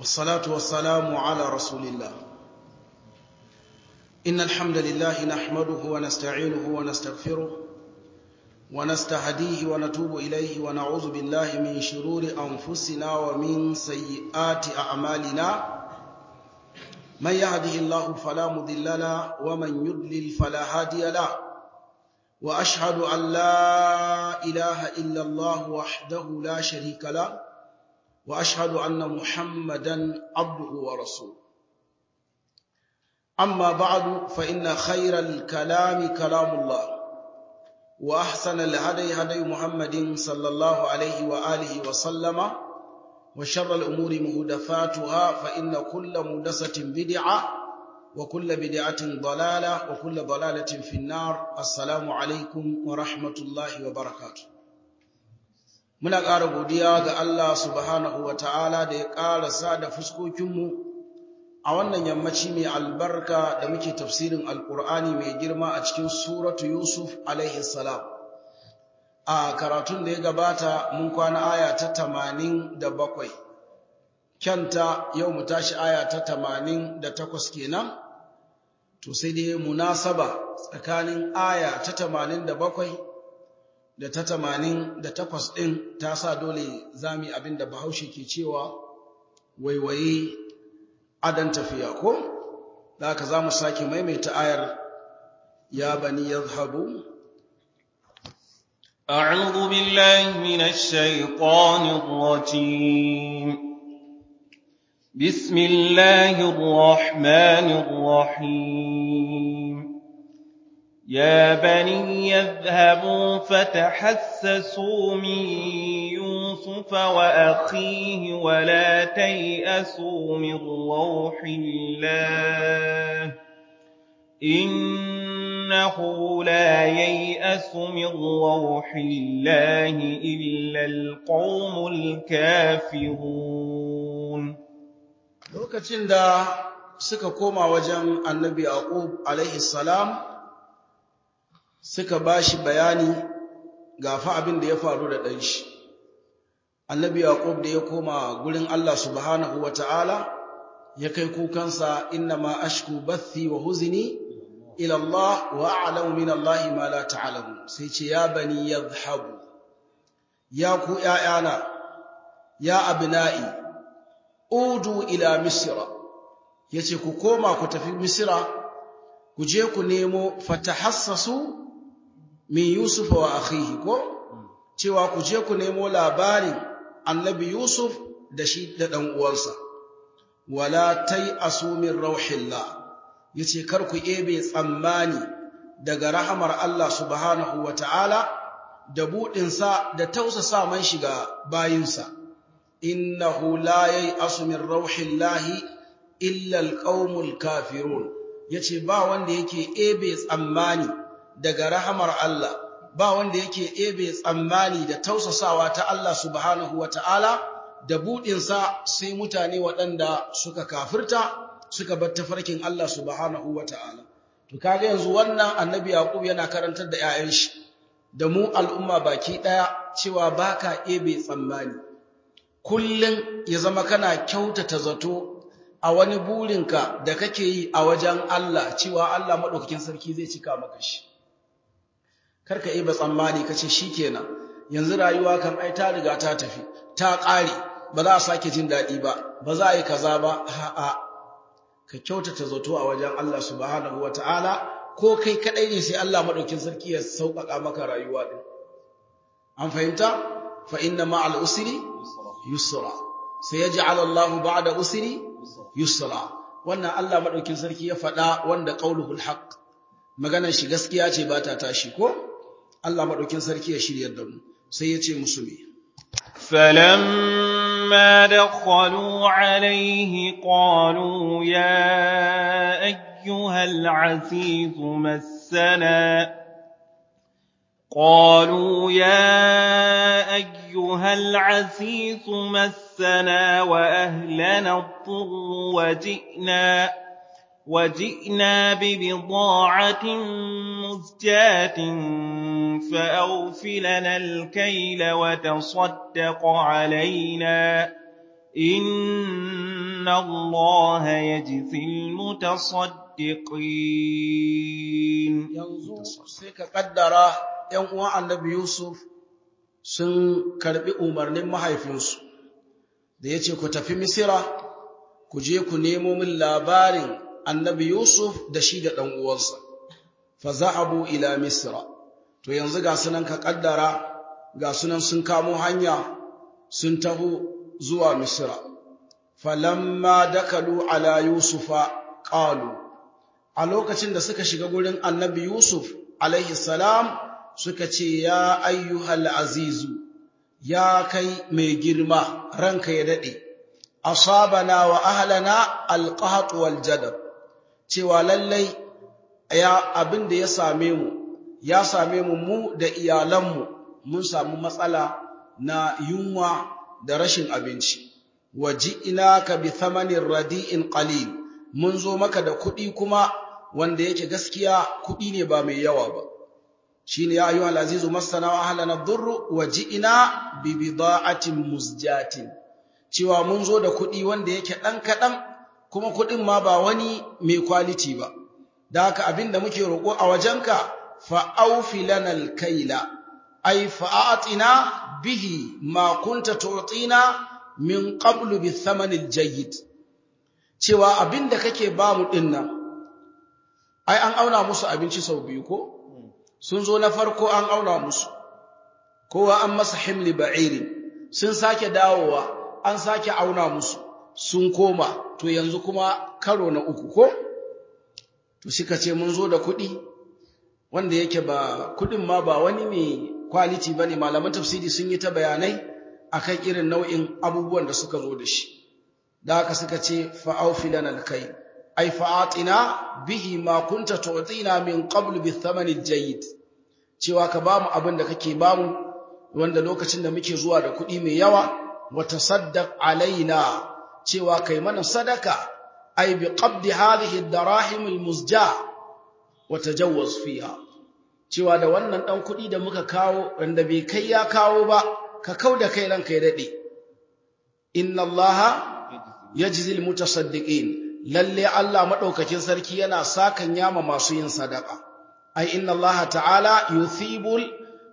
والصلاة والسلام على رسول الله إن الحمد لله نحمده ونستعينه ونستغفره ونستهديه ونتوب إليه ونعوذ بالله من شرور أنفسنا ومن سيئات أعمالنا من يهده الله فلا مضل له ومن يضلل فلا هادي له وأشهد أن لا إله إلا الله وحده لا شريك له وأشهد أن محمدا عبده ورسوله أما بعد فإن خير الكلام كلام الله وأحسن الهدي هدي محمد صلى الله عليه وآله وسلم وشر الأمور مهدفاتها فإن كل مهدسة بدعة وكل بدعة ضلالة وكل ضلالة في النار السلام عليكم ورحمة الله وبركاته muna ƙara godiya ga Allah subhanahu wa ta'ala da ya ƙara sa da fuskokinmu a wannan yammaci mai albarka da muke tafsirin alƙur'ani mai girma a cikin suratu Yusuf alaihi salam. A karatun da ya gabata mun kwana aya ta tamanin da bakwai, kyanta yau mu tashi aya ta tamanin da takwas kenan, to sai dai munasaba tsakanin aya ta tamanin da bakwai da ta tamanin da takwas ɗin ta sa dole zami abin da bahaushe ke cewa waiwaye adan tafiya ko da haka za mu sake maimaita ayar ya bani ya zahabu أعوذ بالله من الشيطان الرجيم بسم الله الرحمن الرحيم يا بني يذهبوا فتحسسوا من يوسف وأخيه ولا تيأسوا من روح الله إنه لا ييأس من روح الله إلا القوم الكافرون lokacin da suka koma wajen annabi yaqub alaihi salam suka ba shi bayani ga fa abin da ya faru da ɗan shi. Annabi Yaƙub da ya koma gurin Allah subhanahu wa ta'ala ya kai kukansa inna ma ashku bathi wa huzini ila Allah wa a'lamu min Allah ma la ta'lamu sai ce ya bani yadhhabu ya ku ƴaƴana ya abna'i udu ila misra yace ku koma ku tafi misra ku je ku nemo fatahassasu min Yusuf wa akhihi ko cewa ku je ku nemo labarin annabi Yusuf da shi da dan uwansa wala asu min rauhillah yace kar ku ebe tsammani daga rahamar Allah subhanahu wataala da budin sa da tausasa man shiga bayinsa innahu la asu min rauhillahi illa alqaumul kafirun yace ba wanda yake ebe tsammani daga rahamar Allah ba wanda yake ebe tsammani da tausasawa ta Allah subhanahu wata'ala da buɗinsa sai mutane waɗanda suka kafirta suka bar tafarkin Allah subhanahu wata'ala to kaga yanzu wannan annabi yaqub yana karantar da 'ya'yan shi da mu al'umma baki ɗaya cewa baka ebe tsammani kullun ya zama kana kyautata zato a wani burinka da kake yi a wajen Allah cewa Allah madaukakin sarki zai cika maka shi karka yi ba tsammani kace shikenan yanzu rayuwa kan ai ta riga ta tafi ta ƙare ba za a sake jin daɗi ba ba za a yi kaza ba a'a ka kyautata zato a wajen Allah subhanahu wataala ko kai kadai ne sai Allah madaukin sarki ya sauƙaƙa maka rayuwa din an fahimta fa inna ma'al usri yusra sayaj'al Allahu ba'da usri yusra wannan Allah madaukin sarki ya faɗa wanda qauluhul haqq maganar shi gaskiya ce ba ta tashi ko Allah maɗaukin sarki ya shiryar da mu sai ya ce musu me فلما دخلوا عليه قالوا يا أيها العزيز مسنا قالوا يا أيها العزيز مسنا وأهلنا الضر وجئنا وجئنا ببضاعة مزجاة فأوف لنا الكيل وتصدق علينا إن الله يجزي المتصدقين yanzu sai ka kaddara ‘yan uwan annabi Yusuf sun karbi umarnin mahaifinsu da ya ce ku tafi Misira ku je ku nemo min labarin annabi Yusuf da shi da ɗan uwansa fa za'abu ila Misira to yanzu ga sunan ka kaddara ga sunan sun kamo hanya sun taho zuwa Misira falamma dakalu ala Yusufa qalu a lokacin da suka shiga gurin annabi Yusuf alaihi salam suka ce ya ayyuhal azizu ya kai mai girma ranka ya dade asabana wa ahlana alqahat wal jadab cewa lallai ya abin da ya same mu ya same mu mu da iyalanmu mun samu matsala na yunwa da rashin abinci waji'inaka bi thamanin radi'in qalil mun zo maka da kuɗi kuma wanda yake gaskiya kuɗi ne ba mai yawa ba shine ya ayyuhal azizu masana wa ahlana dhurru waji'ina bi bida'atin musjatin cewa mun zo da kuɗi wanda yake ɗan kaɗan kuma kuɗin ma ba wani mai kwaliti ba da haka abinda muke roƙo a wajenka fa'aufi lanal kaila ay fa'atina bihi ma kunta tu'tina min qablu bi thamanil jayyid cewa abinda kake ba mu dinnan ai an auna musu abinci sau biyu ko sun zo na farko an auna musu kowa an masa himli ba'iri sun sake dawowa an sake auna musu sun koma to yanzu kuma karo na uku ko to suka ce mun zo da kuɗi wanda yake ba kuɗin ma ba wani mai quality bane malaman tafsiri sun yi ta bayanai akan irin nau'in abubuwan da suka zo da shi da haka suka ce fa'aufilan alkai ai fa'atina bihi ma kunta tu'tina min qablu bi thamani jayyid cewa ka bamu abin da kake bamu wanda lokacin da muke zuwa da kuɗi mai yawa wa tasaddaq alaina cewa kai mana sadaka ai bi qabdi hadhihi ad-darahim al-muzja wa tajawwaz fiha cewa da wannan dan kuɗi da muka kawo wanda bai kai ya kawo ba ka kauda kai ranka ya dade inna allaha yajzil mutasaddiqin lalle Allah madaukakin sarki yana sakan yama masu yin sadaka ai inna Allah ta'ala yuthibul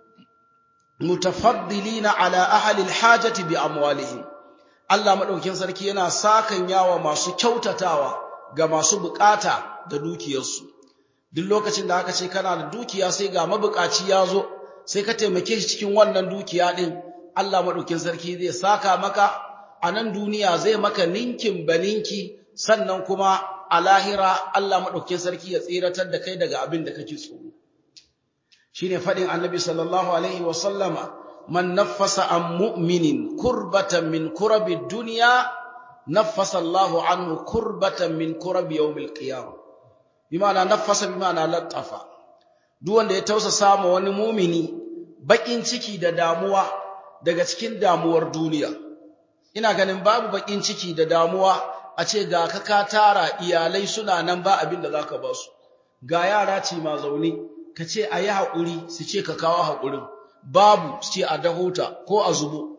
mutafaddilina ala ahli alhajati bi amwalihim Allah madaukakin sarki yana sakan yawa masu kyautatawa ga masu bukata da dukiyarsu duk lokacin da aka ce kana da dukiya sai ga mabukaci ya zo sai ka taimake shi cikin wannan dukiya din Allah madaukakin sarki zai saka maka a nan duniya zai maka ninkin baninki sannan kuma a lahira Allah maɗaukin sarki ya tsiratar da kai daga abin da kake tsoro shine faɗin annabi sallallahu alaihi wa sallama man naffasa an mu'minin kurbatan min kurabi dunya naffasa Allahu anhu kurbatan min kurabi yawmil qiyamah bima'ana naffasa bima'ana lattafa duk wanda ya tausasa ma wani mumini bakin ciki da damuwa daga cikin damuwar duniya ina ganin babu bakin ciki da damuwa a ce ga ka ka tara iyalai suna nan ba abin da zaka ba su ga yara ce ma zaune ka ce a yi haƙuri su ce ka kawo haƙurin babu su ce a dahota ko a zubo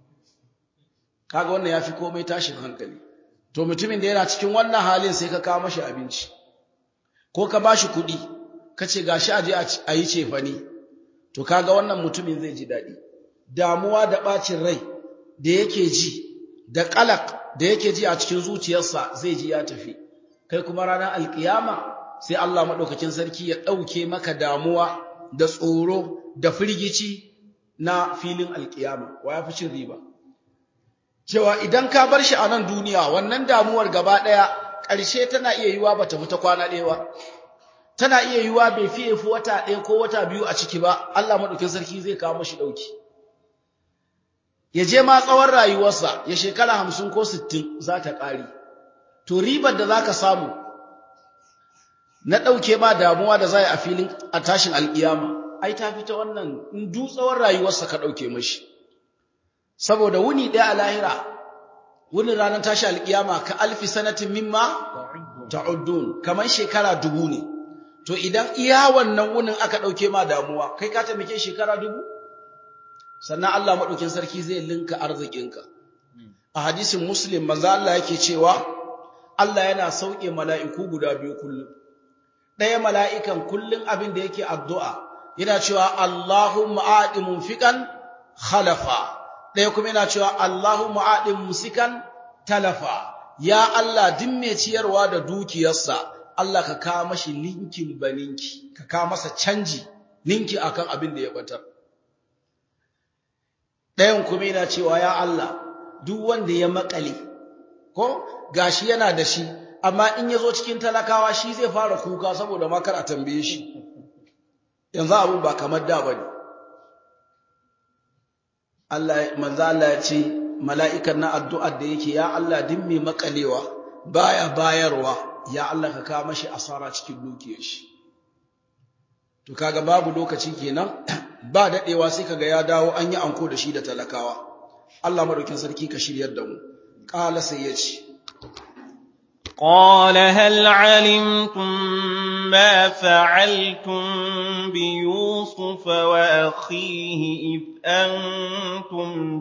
kaga wannan ya fi komai tashin hankali to mutumin da yana cikin wannan halin sai ka kawo mashi abinci ko ka ba shi kuɗi ka ce ga shi a je a yi cefane to kaga wannan mutumin zai ji daɗi damuwa da ɓacin rai da yake ji da ƙalak da yake ji a cikin zuciyarsa zai ji ya tafi kai kuma ranar alkiyama sai Allah maɗaukakin sarki ya ɗauke maka damuwa da tsoro da firgici na filin alkiyama wa ya fi cin riba cewa idan ka bar shi a nan duniya wannan damuwar gaba ɗaya ƙarshe tana iya yiwa ba ta fita kwana ɗaya ba tana iya yiwa bai fiye fi wata ɗaya ko wata biyu a ciki ba Allah maɗaukakin sarki zai kawo mashi ɗauki ya je ma tsawon rayuwarsa ya shekara hamsin ko sittin za ta ƙari to ribar da za ka samu na ɗauke ma damuwa da za a filin a tashin alƙiyama ai ta fita wannan in du tsawon rayuwarsa ka ɗauke mashi saboda wuni ɗaya a lahira wunin ranar tashi alƙiyama ka alfi sanatin mimma ta'uddun kamar shekara dubu ne to idan iya wannan wunin aka ɗauke ma damuwa kai ka taimake shekara dubu sannan Allah maɗaukin sarki zai linka arzikinka a hadisin muslim manzo Allah yake cewa Allah yana sauke mala'iku guda biyu kullum ɗaya mala'ikan kullum abin da yake addu'a yana cewa Allahumma aɗi munfiƙan khalafa ɗaya kuma yana cewa Allahumma aɗi musikan talafa ya Allah din mai ciyarwa da dukiyarsa Allah ka kawo mashi linkin baninki ka kawo masa canji ninki akan abin da ya batar ɗayan kuma yana cewa ya Allah duk wanda ya makale ko gashi yana da shi amma in ya zo cikin talakawa shi zai fara kuka saboda makar a tambaye shi yanzu abun ba kamar da bane Allah manzo Allah ya ce mala'ikan na addu'ar da yake ya Allah din mai makalewa baya bayarwa ya Allah ka kawo mashi asara cikin dukiyar shi to kaga babu lokaci kenan ba dadewa sai kaga ya dawo an yi anko da shi da talakawa Allah madaukin sarki ka shiryar da mu qala sai ya ce قال هل علمتم ما فعلتم بيوسف وأخيه إذ أنتم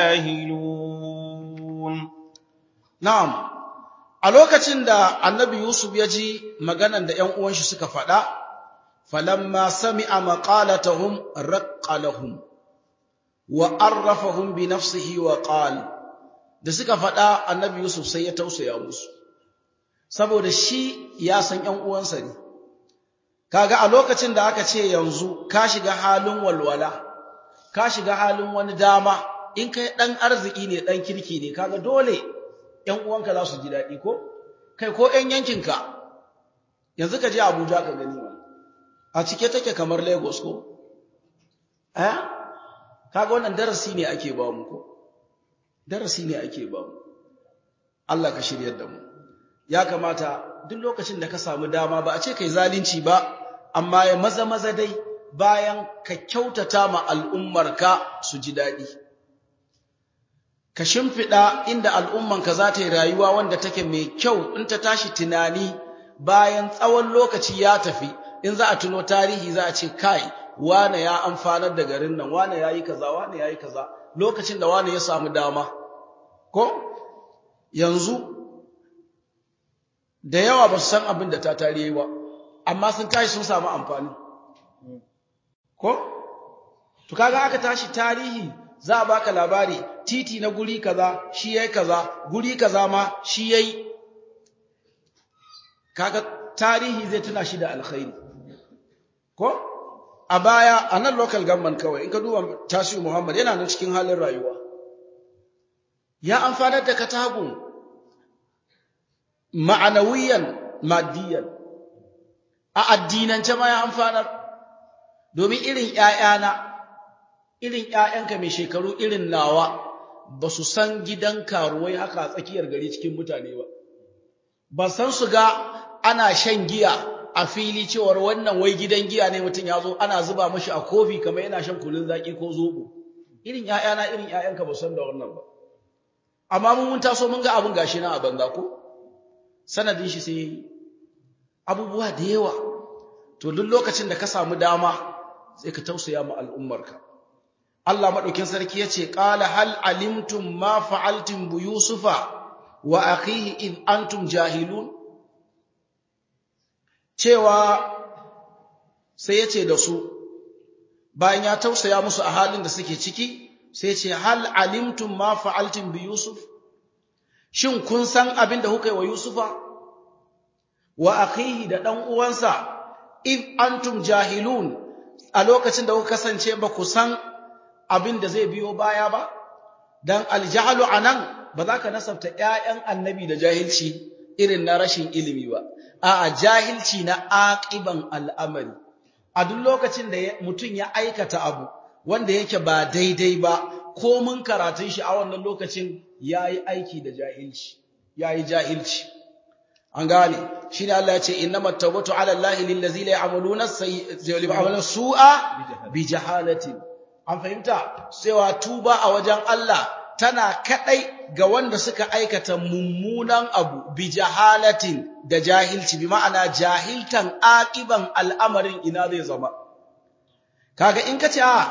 جاهلون na'am a lokacin da annabi Yusuf ya ji maganan da ƴan uwan shi suka faɗa falamma sami'a maqalatahum raqqa lahum wa arrafahum bi nafsihi wa qala da suka faɗa annabi Yusuf sai ya tausaya musu saboda shi ya san ƴan uwansa ne kaga a lokacin da aka ce yanzu ka shiga halin walwala ka shiga halin wani dama in kai dan arziki ne dan kirki ne kaga dole ƴan uwanka za su ji daɗi ko kai ko ƴan yankinka yanzu ka je Abuja ka gani a cike take kamar Lagos ko eh kaga wannan darasi ne ake ba mu ko darasi ne ake ba mu Allah ka shiryar da mu ya kamata duk lokacin da ka samu dama ba a ce kai zalunci ba amma ya maza maza dai bayan ka kyautata ma al'ummarka su ji daɗi ka shimfiɗa inda al'ummanka za ta yi rayuwa wanda take mai kyau in ta tashi tunani bayan tsawon lokaci ya tafi in za a tuno tarihi za a ce kai wane ya amfanar da garin nan wane ya yi kaza wane ya yi kaza lokacin da wane ya samu dama ko yanzu da yawa ba su san abin da ta tarihi ba amma sun tashi sun samu amfani ko to kaga aka tashi tarihi za a baka labari titi na guri kaza shi yayi kaza guri kaza ma shi yayi kaga tarihi zai tuna shi da alkhairi ko a baya a nan local government kawai in ka duba tasiru muhammad yana nan cikin halin rayuwa ya amfanar da katagun ma'anawiyan maddiyan a addinance ma ya amfanar domin irin ‘ya'yana irin ‘ya'yanka mai shekaru irin nawa ba su san gidan karuwai haka a tsakiyar gari cikin mutane ba ba san su ga ana shan giya a fili cewar wannan wai gidan giya ne mutum ya zo ana zuba mashi a kofi kamar yana shan kunun zaki ko zobo irin ƴaƴana irin ƴaƴanka ba san da wannan ba amma mun mun taso mun ga abin gashi na a banza ko sanadin shi sai abubuwa da yawa to duk lokacin da ka samu dama sai ka tausaya ma al'ummarka Allah madaukin sarki yace qala hal alimtum ma fa'altum bi yusufa wa akhihi id antum jahilun cewa sai ya ce da su bayan ya tausaya musu a halin da suke ciki sai ce hal alimtum ma fa'altum bi yusuf shin kun san abin da kuka yi wa yusufa wa akhihi da dan uwansa if antum jahilun a lokacin da kuka kasance ba ku san abin da zai biyo baya ba dan aljahlu anan ba za ka nasabta ƴaƴan annabi da jahilci irin na rashin ilimi ba a'a jahilci na aqiban al'amari a duk lokacin da mutum ya aikata abu wanda yake ba daidai ba ko mun karatun shi a wannan lokacin yayi aiki da jahilci yayi jahilci an gane shine Allah ya ce innamat tawbatu ala allahi lil ladzina ya'maluna sayyi'ati su'a bi jahalatin an fahimta cewa tuba a wajen Allah tana kadai ga wanda suka aikata mummunan abu bi jahalatin da jahilci bi ma'ana jahiltan aqiban al'amarin ina zai zama kaga in kace a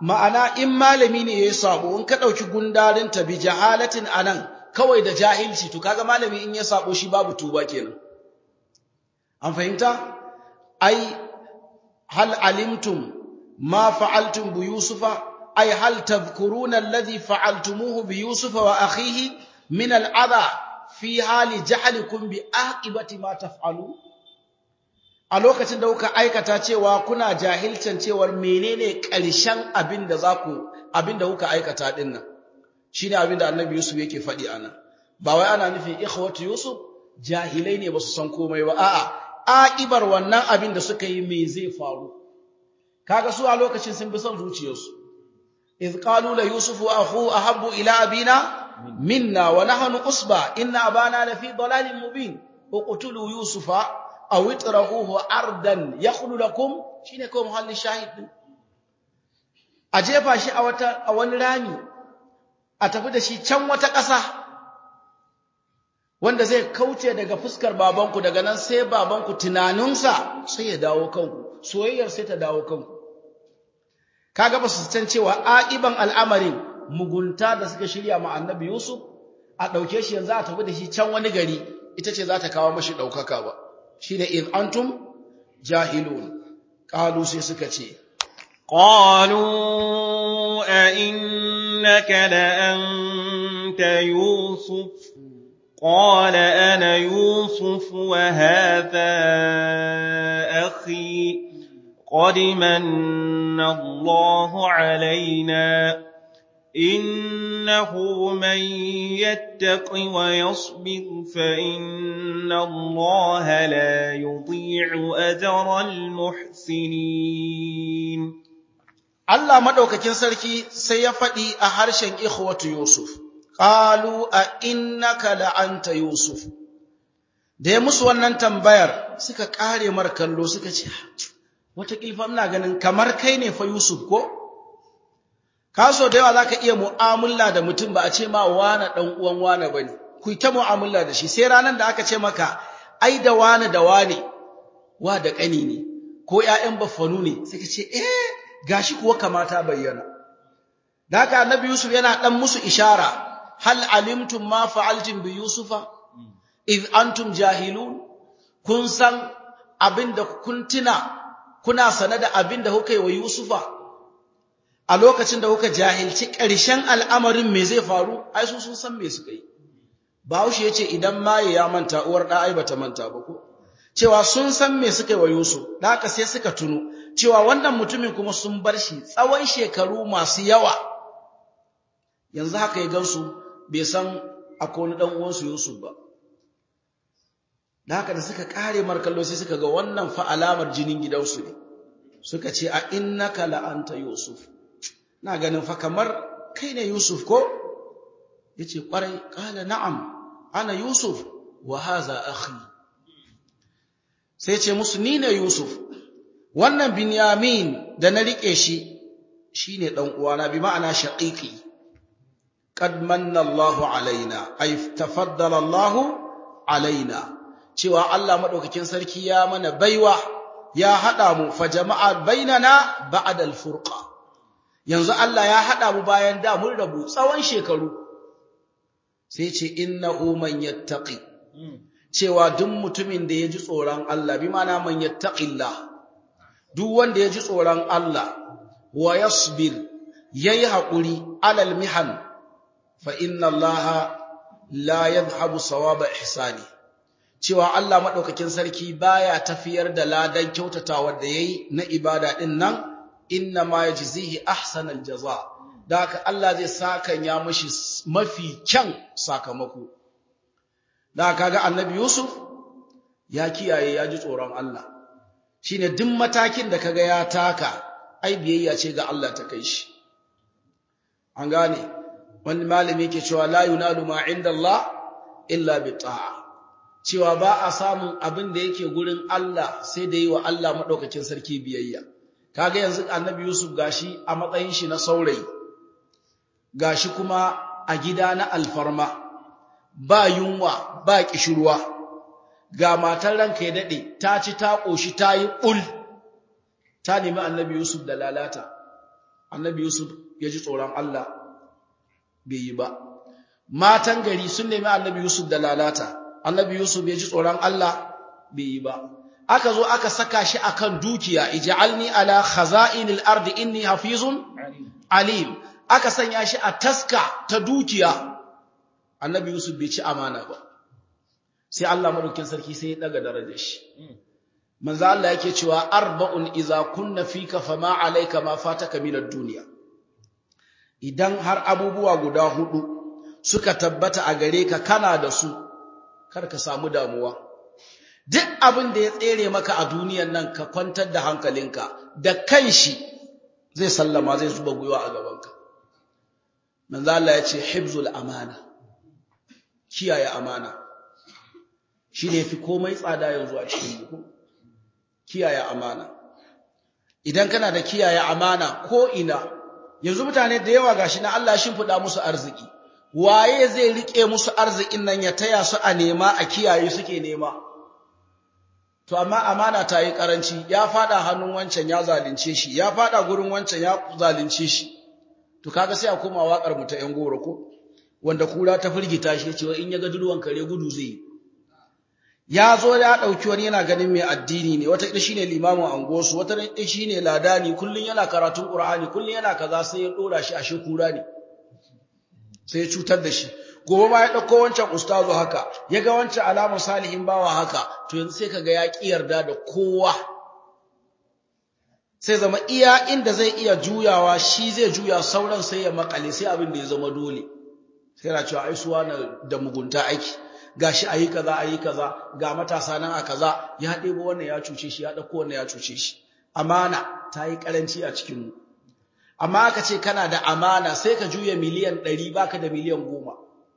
ma'ana in malami ne ya sabo in ka ɗauki gundarin ta bi jahalatin anan kawai da jahilci to kaga malami in ya sabo shi babu tuba kenan an fahimta ai hal alimtum ma fa'altum bi yusufa ai hal tadhkuruna alladhi fa'altumuhu bi yusufa wa akhihi min al'adha fi hali jahlikum bi aqibati ma taf'alu a lokacin da kuka aikata cewa kuna jahilcin cewar menene ƙarshen abin da zaku abin da kuka aikata din nan shine abin da annabi yusuf yake faɗi anan ba wai ana nufin ikhwatu yusuf jahilai ne basu san komai ba a'a aqibar wannan abin da suka yi me zai faru kaga su a lokacin sun bi son zuciyarsu iz qalu la yusufu akhu ahabbu ila abina minna wa nahnu usba inna abana la fi dalalin mubin uqtulu yusufa aw itrahuhu ardan yakhlu lakum shine ko muhalli shahid din a jefa shi a wata a wani rami a tafi da shi can wata ƙasa wanda zai kauce daga fuskar babanku daga nan sai babanku tunaninsa sai ya dawo kanku soyayyar sai ta dawo kanku kaga ba su san cewa aqiban al'amarin mugunta da suka shirya ma annabi Yusuf a dauke shi yanzu a tafi da shi can wani gari ita ce za ta kawo mashi daukaka ba shine in antum jahilun qalu sai suka ce qalu a innaka la anta yusuf قال أنا يوسف وهذا أخي قد من الله علينا إنه من يتق ويصبر فإن الله لا يضيع أجر المحسنين الله مدوكاكين سركي سيفدي أهرشن إخوة يوسف qalu a innaka la anta yusuf da ya musu wannan tambayar suka kare mar kallo suka ce wata kilfa ina ganin kamar kai ne fa yusuf ko kaso da yawa zaka iya mu'amala da mutum ba a ce ma wani dan uwan wani bane ku ta mu'amala da shi sai ranan da aka ce maka ai da wani da wani wa da kani ne ko ƴaƴan baffanu ne suka ce eh gashi kuwa kamata bayyana da haka annabi yusuf yana dan musu ishara hal alimtum ma fa'altum bi yusufa id antum jahilun kun san abinda kun tuna kuna sane da abinda kuka yi wa yusufa a lokacin da kuka jahilci ƙarshen al'amarin me zai faru ai su sun san me suka yi Bahaushe yace idan maye ya manta uwar da ai bata manta ba ko cewa sun san me suka yi wa Yusuf da haka sai suka tuno cewa wannan mutumin kuma sun bar shi tsawon shekaru masu yawa yanzu haka ya gansu bai san akwai wani dan uwansu Yusuf ba da haka da suka kare markallo sai suka ga wannan fa alamar jinin gidansu ne suka ce a innaka la anta Yusuf na ganin fa kamar kai ne Yusuf ko yace kwarai qala na'am ana Yusuf wa hadha akhi sai ce musu ni ne Yusuf wannan Binyamin da na rike shi shine dan uwana bi ma'ana shaqiqi qad manna Allahu alaina ay tafaddala Allahu alaina cewa Allah madaukakin sarki ya mana baiwa ya hada mu fa jama'a bainana ba'da al-furqa yanzu Allah ya hada mu bayan da mun rabu tsawon shekaru sai ce innahu man yattaqi cewa duk mutumin da ya ji tsoron Allah bi ma'ana man yattaqillah duk wanda ya ji tsoron Allah wa yasbir yayi hakuri alal mihan fa inna Allah la yadhhabu sawaba ihsani cewa Allah madaukakin sarki baya tafiyar da ladan kyautatawa da yayi na ibada din nan inna ma yajzihi ahsanal jaza da haka Allah zai saka ya mishi mafi kyan sakamako da kaga annabi Yusuf ya kiyaye ya ji tsoron Allah shine duk matakin da kaga ya taka ai biyayya ce ga Allah ta kai shi an gane wani malami yake cewa la yunalu ma inda Allah illa bi ta'a cewa ba a samun abin da yake gurin Allah sai da yi wa Allah madaukakin sarki biyayya kaga yanzu annabi Yusuf gashi a matsayin shi na saurayi gashi kuma a gida na alfarma ba yunwa ba kishirwa ga matar ranka ya dade ta ci ta koshi ta yi ul ta nemi annabi Yusuf da lalata annabi Yusuf ya ji tsoron Allah bai yi ba matan gari sun nemi annabi Yusuf da lalata annabi Yusuf ya ji tsoron Allah bai yi ba aka zo aka saka shi akan dukiya ij'alni ala khaza'inil ardi inni hafizun alim aka sanya shi a taska ta dukiya annabi Yusuf bai ci amana ba sai Allah madaukin sarki sai ya daga darajar shi manzo Allah yake cewa arba'un idza kunna fika fama alayka ma fataka min ad-dunya idan har abubuwa guda hudu suka tabbata a gare ka kana da su kar ka samu damuwa duk abin da ya tsere maka a duniyan nan ka kwantar da hankalinka da kanshi zai sallama zai zuba gwiwa a gabanka manzo Allah ya ce hibzul amana kiyaye amana shi ne fi komai tsada yanzu a cikin ku kiyaye amana idan kana da kiyaye amana ko ina yanzu mutane da yawa gashi na Allah shin fuda musu arziki waye zai rike musu arzikin nan ya taya su a nema a kiyaye suke nema to amma amana ta yi karanci ya fada hannun wancan ya zalunce shi ya fada gurin wancan ya zalunce shi to kaga sai a koma wakar mu ta yan goro ko wanda kura ta firgita shi cewa in ya ga duduwan kare gudu zai yi ya zo ya dauki wani yana ganin mai addini ne wata shine limamin angosu wata shine ladani kullun yana karatun qur'ani kullun yana kaza sai ya dora shi ashe kura ne sai ya cutar da shi gobe ma ya dauko wancan ustazu haka ya ga wancan alamun salihin bawa haka to yanzu sai kaga ya ki yarda da kowa sai zama iya inda zai iya juyawa shi zai juya sauran sai ya makale sai abin da ya zama dole sai yana cewa ai suwa na da mugunta aiki gashi ayi kaza ayi kaza ga matasa nan a kaza ya debo wannan ya cuce shi ya dauko wannan ya cuce shi amana ta yi karanci a cikin mu amma aka ce kana da amana sai ka juya miliyan 100 baka da miliyan 10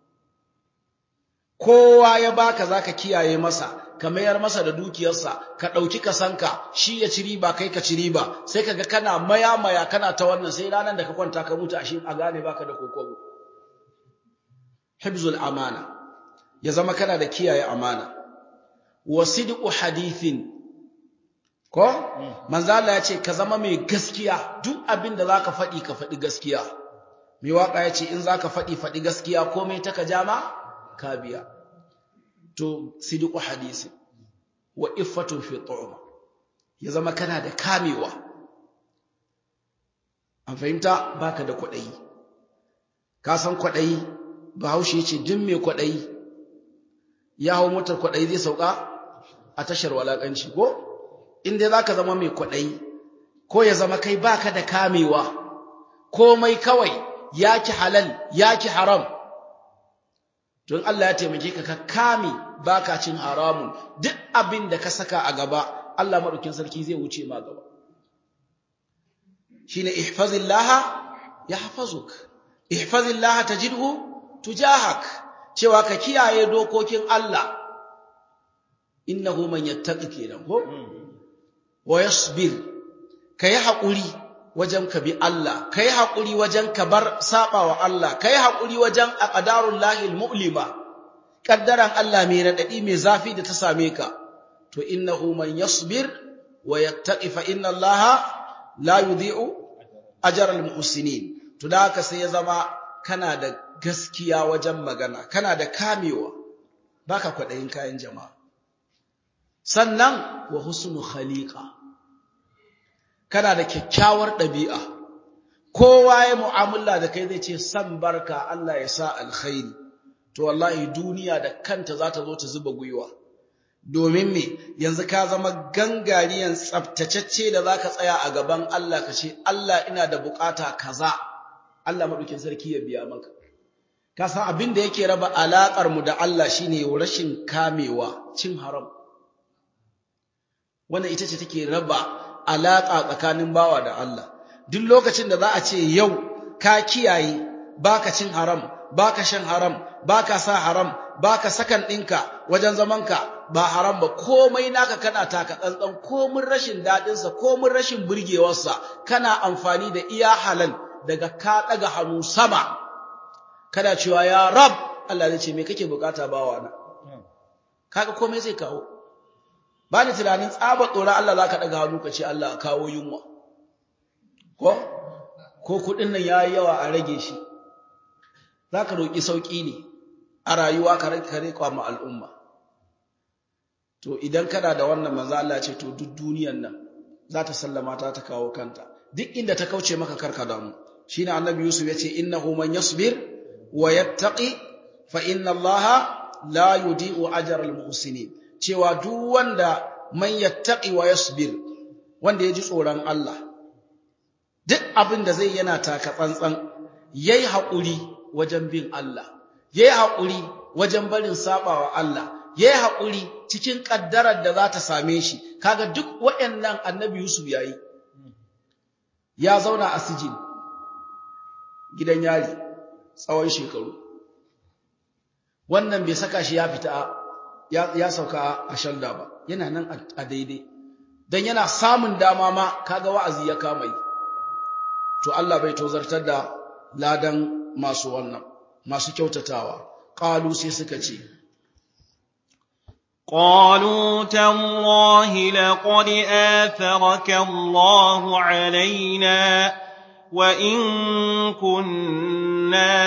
kowa ya baka zaka kiyaye masa ka mayar masa da dukiyarsa ka dauki kasanka shi ya ci riba kai ka ci riba sai kaga kana maya maya kana ta wannan sai ranan da ka kwanta ka mutu ashe a gane baka da kokobo hibzul amana ya zama kana da kiyaye amana wa sidqu hadithin ko manzo Allah ya ce ka zama mai gaskiya duk abin da zaka faɗi ka faɗi gaskiya mai waka ya ce in zaka faɗi faɗi gaskiya komai ta ka jama ka biya to sidqu hadisi wa iffatun fi tu'ma ya zama kana da kamewa an fahimta baka da kwadayi ka san kwadayi bahaushe yace duk mai kwadayi ya hawo motar kwadayi zai sauka a tashar walakanci ko in dai zaka zama mai kwadayi ko ya zama kai baka da kamewa komai kawai yaki halal yaki haram don Allah ya taimake ka ka kame baka cin haramun duk abin da ka saka a gaba Allah madaukin sarki zai wuce ma gaba shine ihfazillaha yahfazuk ihfazillaha tajidhu tujahak cewa ka kiyaye dokokin Allah innahu man yattaqi kenan ko wa yasbir kai hakuri wajen ka bi Allah kai hakuri wajen ka bar sabawa Allah kai hakuri wajen aqdarul lahil mu'lima kaddaran Allah mai radadi mai zafi da ta same ka to innahu man yasbir wa yattaqi fa inna Allah la yudhi'u ajral muhsinin to da haka sai ya zama kana da gaskiya wajen magana kana da kamewa baka kwadayin kayan jama'a sannan wa husnu khaliqa kana da kyakkyawar ɗabi'a kowa ya mu'amala da kai zai ce san barka Allah ya sa alkhairi to wallahi duniya da kanta za ta zo ta zuba gwiwa domin me yanzu ka zama gangariyan tsaftatacce da zaka tsaya a gaban Allah ka ce Allah ina da bukata kaza Allah madaukin sarki ya biya maka ka san abin da yake raba alakar mu da Allah shine rashin kamewa cin haram wannan ita ce take raba alaƙa tsakanin bawa da Allah duk lokacin da za a ce yau ka kiyaye baka cin haram baka shan haram baka sa haram baka sakan ɗinka wajen zamanka ba haram ba komai naka kana taka tsantsan komin rashin daɗinsa komin rashin burgewarsa kana amfani da iya halal daga ka ɗaga hannu sama kana cewa ya rab Allah zai ce me kake bukata bawa na kaga komai zai kawo ba ni tunanin tsaba tsoron Allah za ka ɗaga hannu ka ce Allah a kawo yunwa ko ko kuɗin nan ya yi yawa a rage shi za ka roƙi sauƙi ne a rayuwa ka rage ma al'umma to idan kana da wannan manzo Allah ce to duk duniyan nan za ta sallama ta ta kawo kanta duk inda ta kauce maka karka damu shine annabi Yusuf yace innahu man yasbir wa yattaqi fa inna Allaha la yudi'u ajra al-muhsinin cewa duk wanda man yattaqi wa yasbir wanda ya ji tsoron Allah duk abin da zai yana taka tsantsan yayi haƙuri wajen bin Allah yayi haƙuri wajen barin sabawa Allah yayi haƙuri cikin kaddarar da za ta same shi kaga duk waɗannan annabi Yusuf yayi ya zauna a sijin gidan yari tsawon shekaru wannan bai saka shi ya fita ya sauka a shalda ba yana nan a daidai don yana samun dama ma kaga wa'azi ya kama yi to Allah bai tozartar da ladan masu wannan masu kyautatawa qalu sai suka ce قالوا تالله لقد آثرك الله علينا وإن كنا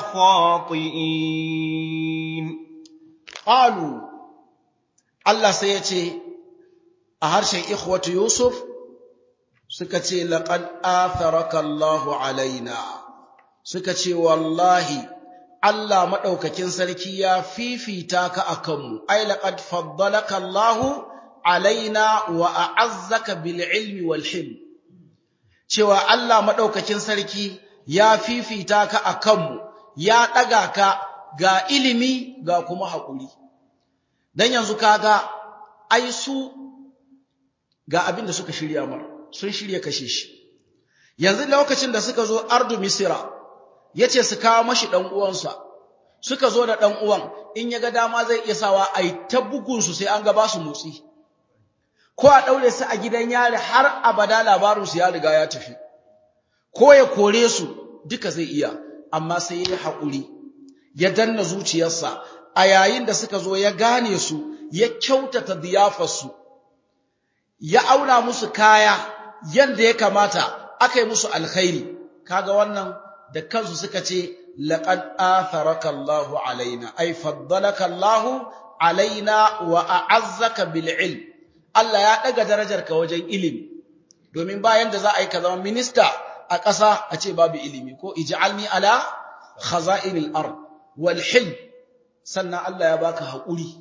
لخاطئين قالوا Allah sai ya ce a harshen ikhwatu Yusuf suka ce laqad atharaka Allahu alaina suka ce wallahi Allah madaukakin sarki ya fifita ka akan mu ai laqad faddalaka Allahu alaina wa a'azzaka bil ilmi wal hilm cewa Allah madaukakin sarki ya fifita ka akan mu ya daga ka ga ilimi ga kuma haƙuri dan yanzu kaga ai su ga abin da suka shirya mar sun shirya kashe shi yanzu lokacin da suka zo ardu misira yace su kawo mashi dan uwansa suka zo da dan uwan in ya ga dama zai iya sawa ai ta bugun su sai an ga ba su motsi ko a daure su a gidan yari har abada labarin su ya riga ya tafi ko ya kore su duka zai iya amma sai yayi hakuri ya danna zuciyarsa a yayin da suka zo ya gane su ya kyautata diyafarsu ya auna musu kaya yanda ya kamata aka yi musu alkhairi kaga wannan da kansu suka ce laqad atharaka Allahu alaina ay faddalaka Allahu alaina wa a'azzaka bil ilm Allah ya daga darajarka wajen ilimi domin bayan da za a yi ka zama minista a ƙasa a ce babu ilimi ko ij'alni ala khaza'inil ard wal hilm sannan Allah ya baka haƙuri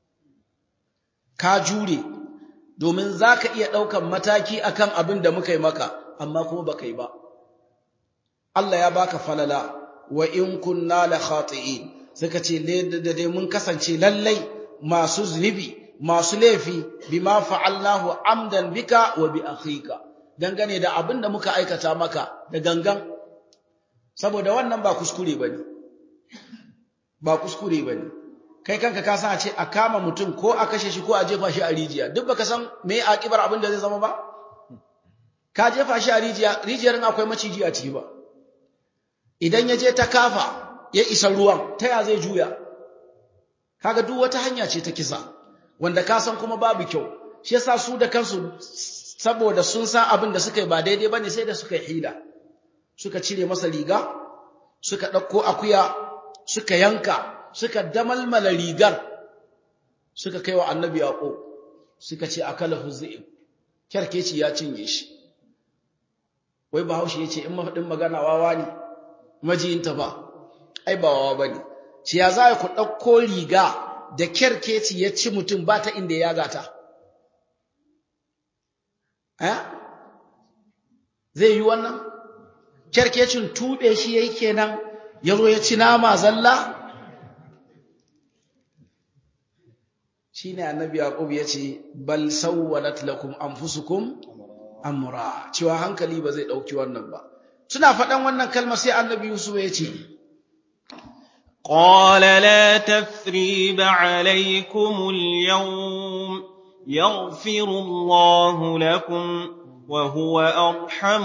ka jure domin zaka iya ɗaukan mataki akan abin da muka yi maka amma kuma baka yi ba Allah ya baka falala wa in kunna la khati'in suka ce da dai mun kasance lallai masu zunubi masu laifi bima fa'alnahu amdan bika wa bi akhika dangane da abin da muka aikata maka da gangan saboda wannan ba kuskure bane ba kuskure bane kai kanka ka san a ce a kama mutum ko a kashe shi ko a jefa shi a rijiya duk baka san me akibar abin da zai zama ba ka jefa shi a rijiya rijiyar in akwai maciji a ciki ba idan ya je ta kafa ya isa ruwan ta ya zai juya kaga duk wata hanya ce ta kisa wanda ka san kuma babu kyau shi yasa su da kansu saboda sun san abin da suka yi ba daidai bane sai da suka yi hila suka cire masa riga suka ɗauko akuya suka yanka suka damalmala rigar suka kai wa annabi yaƙo suka ce akala huzaim kyarkeci ya cinye shi wai bahaushe ya ce in mafaɗin magana wawa ne majiyinta ba ai ba wawa ba ne ce ya za ku ɗauko riga da kyarkeci ya ci mutum ba ta inda ya gata zai yi wannan kyarkecin tuɓe shi ya yi kenan ya zo ya ci nama zalla shi ne annabi yaƙub ya ce bal sawwalat lakum anfusukum amra cewa hankali ba zai ɗauki wannan ba suna faɗan wannan kalma sai annabi yusuf ya ce قال لا تثريب عليكم اليوم يغفر الله لكم وهو أرحم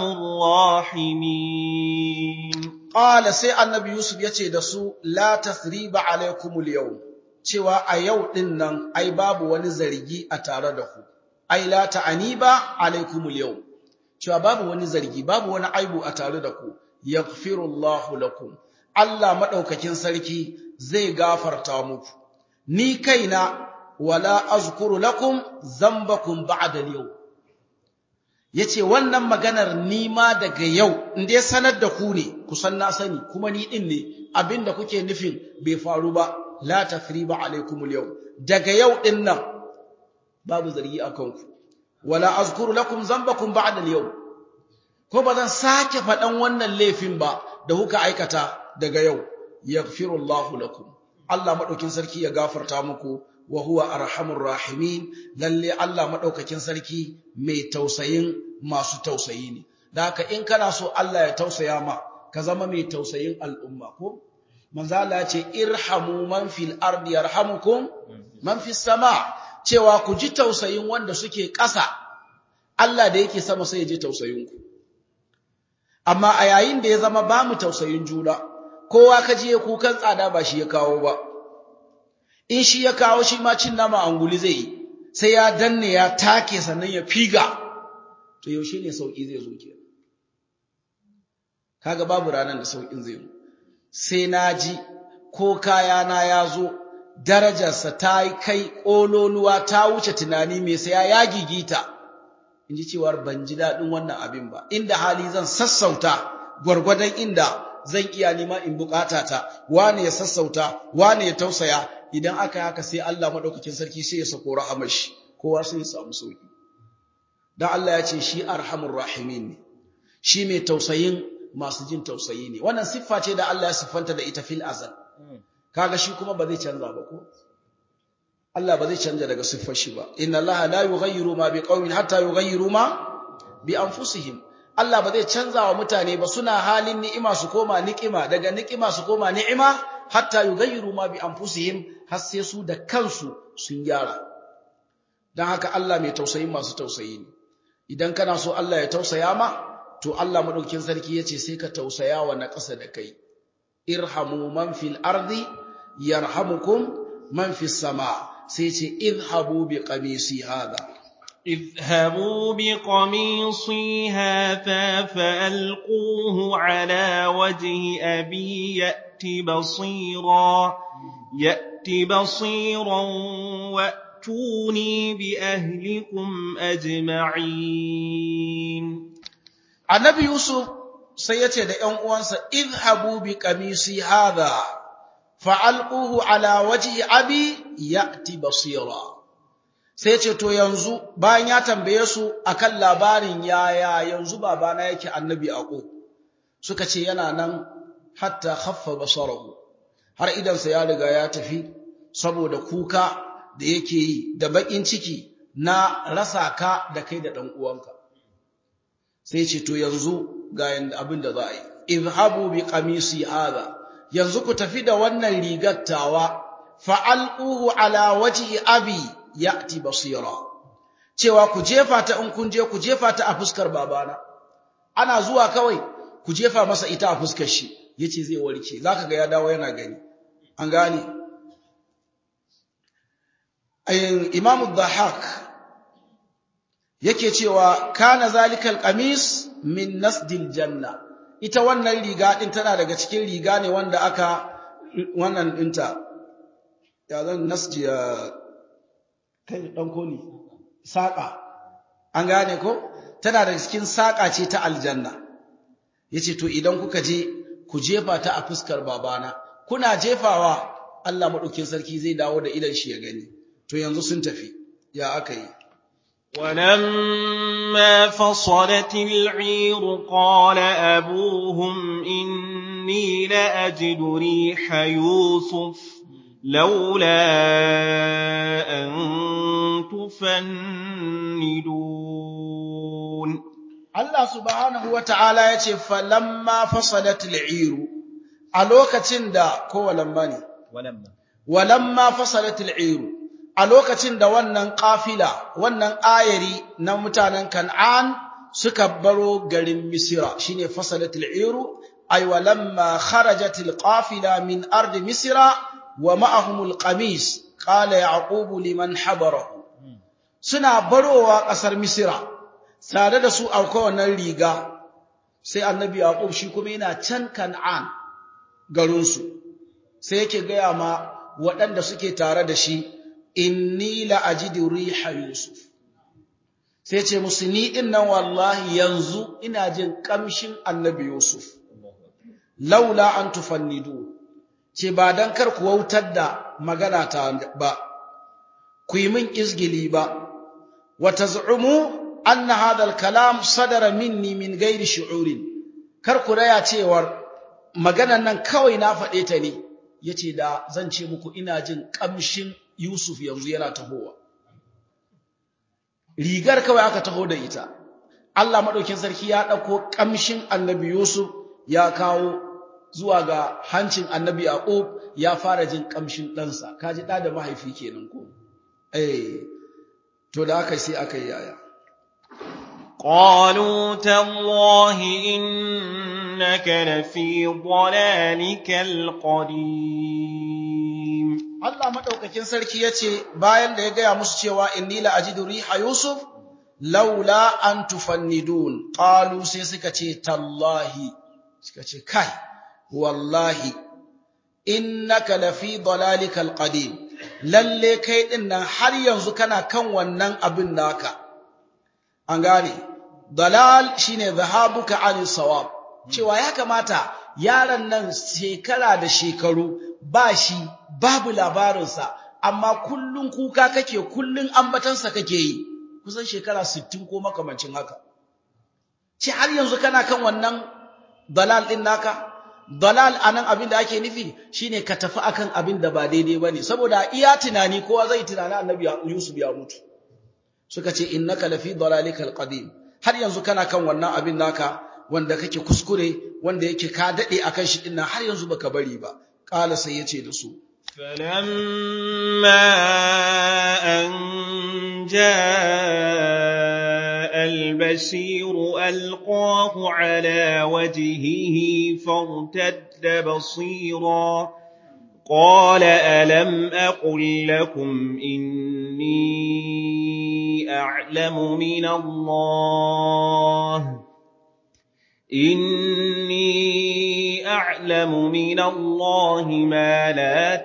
الراحمين قال سي النبي يوسف yace da su la tathriba alaikum al cewa a yau din nan ai babu wani zargi a tare da ku ai la ta'aniba alaikum al cewa babu wani zargi babu wani aibu a tare da ku yaghfirullahu lakum Allah madaukakin sarki zai gafarta muku ni kaina wala azkuru lakum zambakum ba'da al-yawm yace wannan maganar ni ma daga yau in dai sanar da ku ne kusan na sani kuma ni din ne abinda kuke nufin bai faru ba la tathriba alaikum al-yawm daga yau din nan babu zargi akan ku wala azkuru lakum zambakum ba'da al-yawm ko ba zan sake faɗan wannan laifin ba da kuka aikata daga yau yaghfirullahu lakum Allah madaukin sarki ya gafarta muku wa huwa arhamur rahimin lalle Allah madaukakin sarki mai tausayin masu tausayi ne da haka in kana so Allah ya tausaya ma ka zama mai tausayin al'umma ko manzo Allah ya ce irhamu man fil ardi yarhamukum man fis sama cewa ku ji tausayin wanda suke ƙasa Allah da yake sama sai ya ji tausayin ku amma a yayin da ya zama ba mu tausayin juna kowa ka je kukan tsada ba shi ya kawo ba in shi ya kawo shi ma cin nama anguli zai yi sai ya danne ya take sannan ya figa to yaushe ne sauki zai zo ke kaga babu ranar da saukin zai zo sai na ji ko kayana ya zo darajarsa ta yi kai ƙololuwa ta wuce tunani mai saya ya gigita in ji cewar ban ji daɗin wannan abin ba inda hali zan sassauta gwargwadon inda zan iya nima in bukata ta wane ya sassauta wane ya tausaya idan aka haka sai Allah madaukakin sarki sai ya sako rahamar shi kowa sai ya samu sauki dan Allah ya ce shi arhamur rahimin ne shi mai tausayin masu jin tausayi ne wannan siffa ce da Allah ya siffanta da ita fil azal kaga shi kuma ba zai canza ba ko Allah ba zai canja daga siffar shi ba inna Allah la yughayyiru ma biqaumin hatta yughayyiru ma bi anfusihim Allah ba zai canza wa mutane ba suna halin ni'ima su koma ni'ima daga ni'ima su koma ni'ima hatta yughayyiru ma bi anfusihim har sai su da kansu sun gyara dan haka Allah mai tausayin masu tausayi ne idan kana so Allah ya tausaya ma to Allah madaukakin sarki yace sai ka tausaya wa na ƙasa da kai irhamu man fil ardi yarhamukum man fis sama sai ce idhabu bi qamisi hada اذهبوا بقميصي هذا فألقوه على وجه أبي يأت بصيرا يأت بصيرا وأتوني بأهلكم أجمعين النبي يوسف سيتي da ƴan uwansa idhabu bi qamisi hadha fa'alquhu ala wajhi abi ya'ti basira sai ce to yanzu bayan ya tambaye su akan labarin yaya yanzu babana yake annabi aqu suka ce yana nan hatta khaffa basarahu har idan sa ya riga ya tafi saboda kuka da yake yi da bakin ciki na rasa ka da kai da dan uwanka sai ce to yanzu ga yanda abin da za a yi izhabu bi qamisi hadha yanzu ku tafi da wannan rigar tawa fa'alquhu ala wajhi abi ya'ti basira cewa ku jefa ta in kun je ku jefa ta a fuskar babana ana zuwa kawai ku jefa masa ita a fuskar shi yace zai warke zaka ga ya dawo yana gani an gane ayin imam ad-dhahak yake cewa kana zalikal qamis min nasdil janna ita wannan riga din tana daga cikin riga ne wanda aka wannan dinta ya zan nasji kai dan koli saka an gane ko tana daga cikin saka ce ta aljanna yace to idan kuka je ku jefa ta a fuskar babana kuna jefawa Allah madaukin sarki zai dawo da idan shi ya gani to yanzu sun tafi ya aka yi ولما فصلت العير قال أبوهم إني لأجد ريح يوسف لولا أن تفندون Allah subhanahu wa ta'ala ya ce, Falamma fasalatul iru, a lokacin da, ko walamma ne? ولما Walamma fasalatul iru, a lokacin da wannan ƙafila, wannan ayari na mutanen Kan'an suka baro garin Misira, shi ne fasalatul iru, ay walamma kharajatul ƙafila min ardi Misira wa ma'ahumul qamis, ƙala Yaqubu liman habarahu. Suna barowa ƙasar Misira, tare da su akwai wannan riga sai annabi yaqub shi kuma yana can kan'an garinsu sai yake gaya ma waɗanda suke tare da shi inni la ajidu riha yusuf sai ce musu ni din nan wallahi yanzu ina jin kamshin annabi yusuf laula an tufannidu ce ba dan kar ku wautar da magana ta ba ku yi min izgili ba wa taz'umu anna hadha al-kalam sadara minni min ghairi shu'urin kar ku raya cewar maganan nan kawai na faɗe ta ne yace da zan ce muku ina jin kamshin Yusuf yanzu yana tahowa rigar kawai aka taho da ita Allah madaukin sarki ya dauko kamshin Annabi Yusuf ya kawo zuwa ga hancin Annabi Yaqub ya fara jin kamshin ɗansa kaji da da mahaifi kenan ko eh to da aka sai aka yi yaya قالوا تالله إنك لفي ضلالك القديم Allah madaukakin sarki yace bayan da ya gaya musu cewa inni la ajidu riha yusuf laula an tufannidun qalu sai suka ce tallahi suka ce kai wallahi innaka lafi dalalikal qadim lalle kai din nan har yanzu kana kan wannan abin naka an gane dalal shine zahabuka an sawab cewa ya kamata yaron nan shekara da shekaru ba shi babu labarinsa amma kullun kuka kake kullun ambatansa kake yi kusan shekara 60 ko makamancin haka ce har yanzu kana kan wannan dalal din naka dalal anan abin da ake nufi shine ka tafi akan abin da ba daidai bane saboda iya tunani kowa zai tunani annabi Yusuf ya mutu suka ce innaka lafi dalalikal qadim har yanzu kana kan wannan abin naka wanda kake kuskure wanda yake ka dade akan shi dinnan har yanzu baka bari ba qala sai yace da su فلما أن جاء البشير ألقاه على وجهه فارتد بصيرا قال ألم أقل لكم إني أعلم من الله إني أعلم من الله ما لا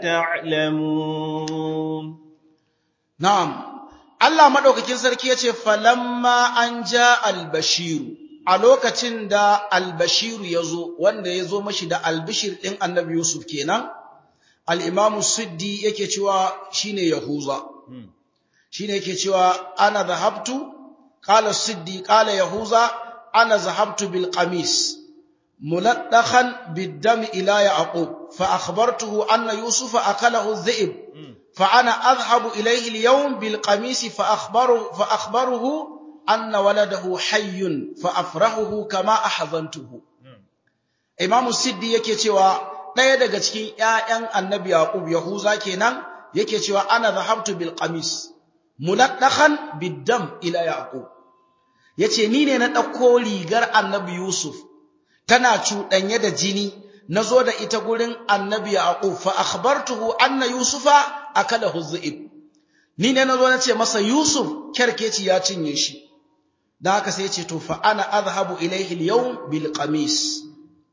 تعلمون na'am Allah madaukakin sarki yace falamma an ja albashiru a lokacin da albashiru yazo wanda yazo mashi da albishir din annabi Yusuf kenan al-Imam Siddi yake cewa shine Yahuza shine yake cewa ana zahabtu qala Siddi qala Yahuza ana zahabtu bil qamis muladdahan bid dam ila Yaqub fa akhbartuhu anna Yusufa akalahu dhi'b fa ana adhhabu ilayhi al-yawm bil qamis fa akhbaru fa akhbaruhu anna waladahu hayyun fa afrahuhu kama ahzantuhu Imam Siddi yake cewa ɗaya daga cikin ‘ya'yan annabi Yaƙub Yahuza kenan yake cewa ana zahabtu bil qamis muladdahan biddam ila Yaƙub yace ni ne na ɗauko rigar annabi Yusuf tana cuɗanye da jini na zo da ita gurin annabi Yaƙub fa akhbartuhu anna Yusufa akalahu dhi'ib ni ne na zo na ce masa Yusuf kerkeci ya cinye shi dan haka sai ya ce to fa ana azhabu ilayhi al-yawm bil qamis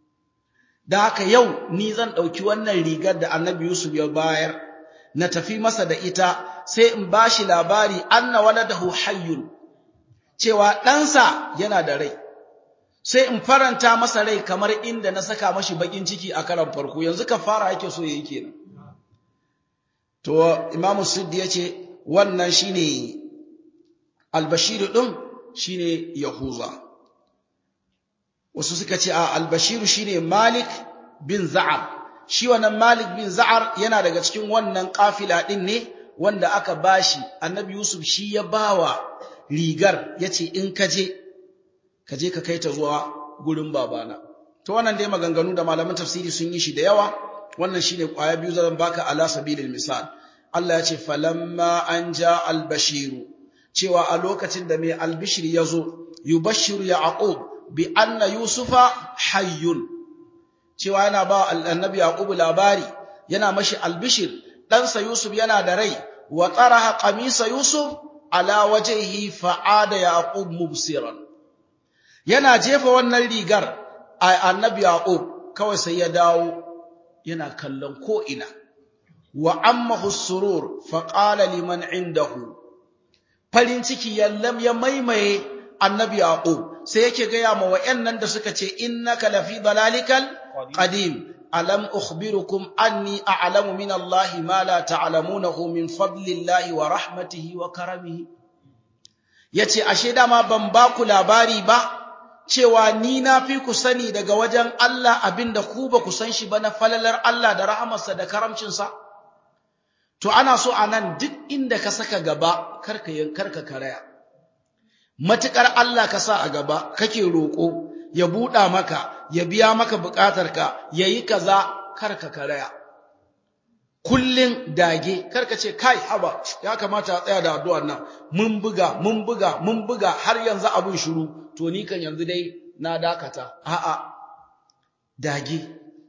da haka yau ni zan ɗauki wannan rigar da annabi Yusuf ya bayar na tafi masa da ita sai in ba shi labari anna waladahu hayyun cewa ɗansa yana da rai sai in faranta masa rai kamar inda na saka mashi bakin ciki a karan farko yanzu ka fara yake so yayi kenan to imamu siddi yace wannan shine albashir din shine yahuza wasu suka ce a albashiru shine malik bin za'ar shi wannan malik bin za'ar yana daga cikin wannan kafila din ne wanda aka bashi annabi yusuf shi ya bawa rigar yace in ka je ka je ka kai ta zuwa gurin babana to wannan dai maganganu da malaman tafsiri sun yi shi da yawa wannan shine kwaya biyu zan baka ala sabilil misal Allah ya ce falamma an ja albashiru cewa a lokacin da mai albishir ya zo yubashiru yaqub bi anna yusufa hayyun cewa yana ba annabi yaqub labari yana mashi albishir ɗansa yusuf yana da rai wa tsaraha qamisa yusuf ala wajhihi fa'ada yaqub mubsiran yana jefa wannan rigar annabi yaqub kawai sai ya dawo yana kallon ko ina wa ammahu surur faqala liman indahu farin ciki yallam ya maimaye annabi yaqub sai yake gaya ma wayannan da suka ce innaka lafi dalalikal qadim alam ukhbirukum anni a'lamu min allahi ma la ta'lamunahu min fadlillahi wa rahmatihi wa karamihi yace ashe dama ban ba ku labari ba cewa ni na fi ku sani daga wajen Allah abinda ku ba ku san shi ba na falalar Allah da rahamarsa da karamcinsa to ana so anan duk inda ka saka gaba karka karka karaya matukar Allah ka sa a gaba kake roko ya buɗa maka ya biya maka buƙatarka yayi kaza karka karaya kullun dage karka ce kai haba ya kamata a tsaya da addu'ar nan mun buga mun buga mun buga har yanzu abun shiru to ni kan yanzu dai na dakata a'a dage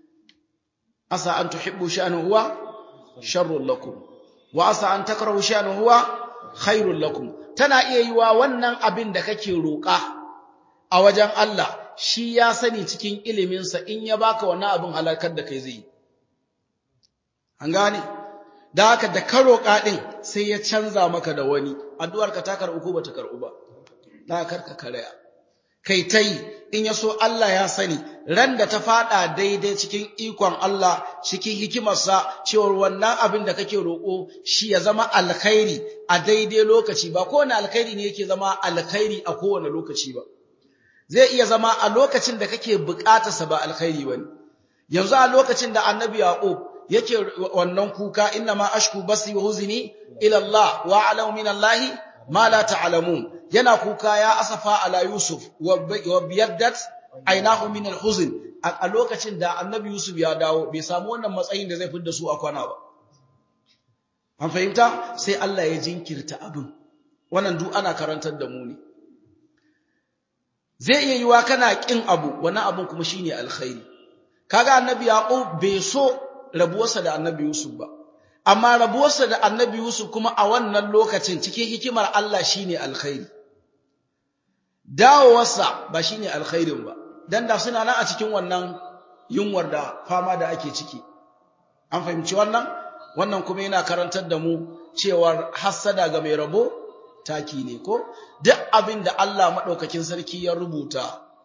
asa an tuhibbu sha'nu huwa sharrun lakum wa asa an takrahu sha'nu huwa khairul lakum tana iya yiwa wannan abin da kake roƙa a wajen Allah shi ya sani cikin iliminsa in ya baka wannan abin halakar da kai zai an gane da haka da ka roƙa din sai ya canza maka da wani addu'ar ka ta karɓu ko bata karɓu ba da karka karaya kai tai in ya so Allah ya sani ran da ta fada daidai cikin ikon Allah cikin hikimarsa cewar wannan abin da kake roƙo shi ya zama alkhairi a daidai lokaci ba kowane alkhairi ne yake zama alkhairi a kowane lokaci ba zai iya zama a lokacin da kake buƙatarsa ba alkhairi bane yanzu a lokacin da annabi yaqub yake wannan kuka inna ma ashku basi wa huzni ila Allah wa a'lamu min Allah ma la ta'lamun yana kuka ya asafa ala Yusuf wa biyaddat ainahu min al-huzn a lokacin da Annabi Yusuf ya dawo bai samu wannan matsayin da zai fidda su a kwana ba an fahimta sai Allah ya jinkirta abin wannan duk ana karantar da mu ne zai iya yiwa kana kin abu wannan abin kuma shine alkhairi kaga Annabi Yaqub bai so rabuwarsa da Annabi Yusuf ba amma rabuwarsa da Annabi Yusuf kuma a wannan lokacin cikin hikimar Allah shine alkhairi dawowarsa ba shine alkhairin ba dan da suna nan a cikin wannan yunwar da fama da ake ciki an fahimci wannan wannan kuma yana karantar da mu cewar hassada ga mai rabo taki ne ko duk abin da Allah madaukakin sarki ya rubuta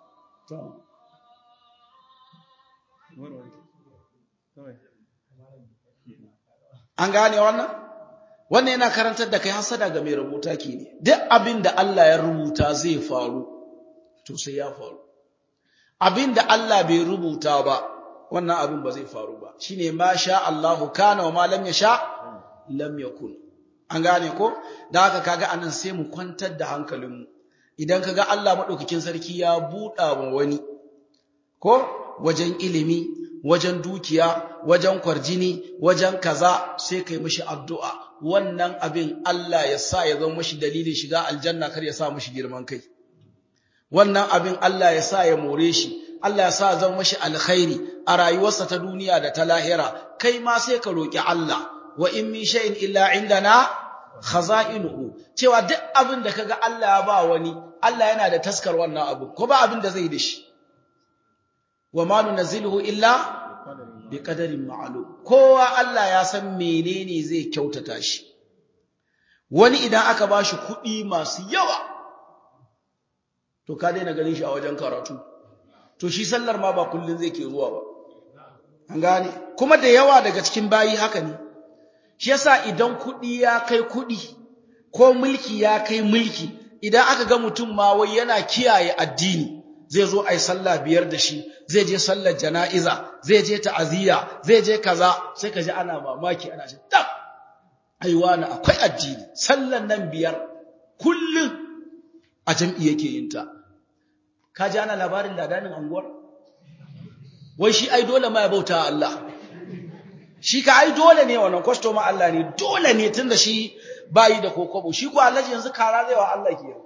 an gane wannan wannan yana karantar da kai hasada ga mai rubuta ke ne duk abin da Allah ya rubuta zai faru to sai ya faru abin da Allah bai rubuta ba wannan abin ba zai faru ba shine ma sha Allahu kana wa ma lam yasha lam yakun an gane ko da haka kaga anan sai mu kwantar da hankalinmu idan kaga Allah madaukakin sarki ya buɗa wa wani ko wajen ilimi wajen dukiya wajen kwarjini wajen kaza sai kai mishi addu'a wannan abin Allah ya sa ya zama mashi dalilin shiga aljanna kar ya sa mashi girman kai wannan abin Allah ya sa ya more shi Allah ya sa ya zama mashi alkhairi a rayuwarsa ta duniya da ta lahira kai ma sai ka roki Allah wa in min shay'in illa indana khaza'inuhu cewa duk abin da kaga Allah ya ba wani Allah yana da taskar wannan abu ko ba abin da zai da shi wa ma nunzilu illa bi qadarin ma'lum kowa Allah ya san menene zai kyautata shi wani idan aka bashi kuɗi masu yawa to ka daina ganin shi a wajen karatu to shi sallar ma ba kullun zai ke zuwa ba an gane kuma da yawa daga cikin bayi haka ne shi yasa idan kuɗi ya kai kuɗi ko mulki ya kai mulki idan aka ga mutum ma wai yana kiyaye addini zai zo ai sallah biyar da shi zai je sallar jana'iza zai je ta'aziyya zai je kaza sai ka ji ana mamaki ana ce tab ai wani akwai addini sallan nan biyar kullum a jam'i yake yin ta ka ji ana labarin ladanin anguwar wai shi ai dole ma ya bauta Allah shi ka ai dole ne wannan customer Allah ne dole ne tunda shi bayi da kokobo shi ko Allah yanzu kara zai wa Allah ke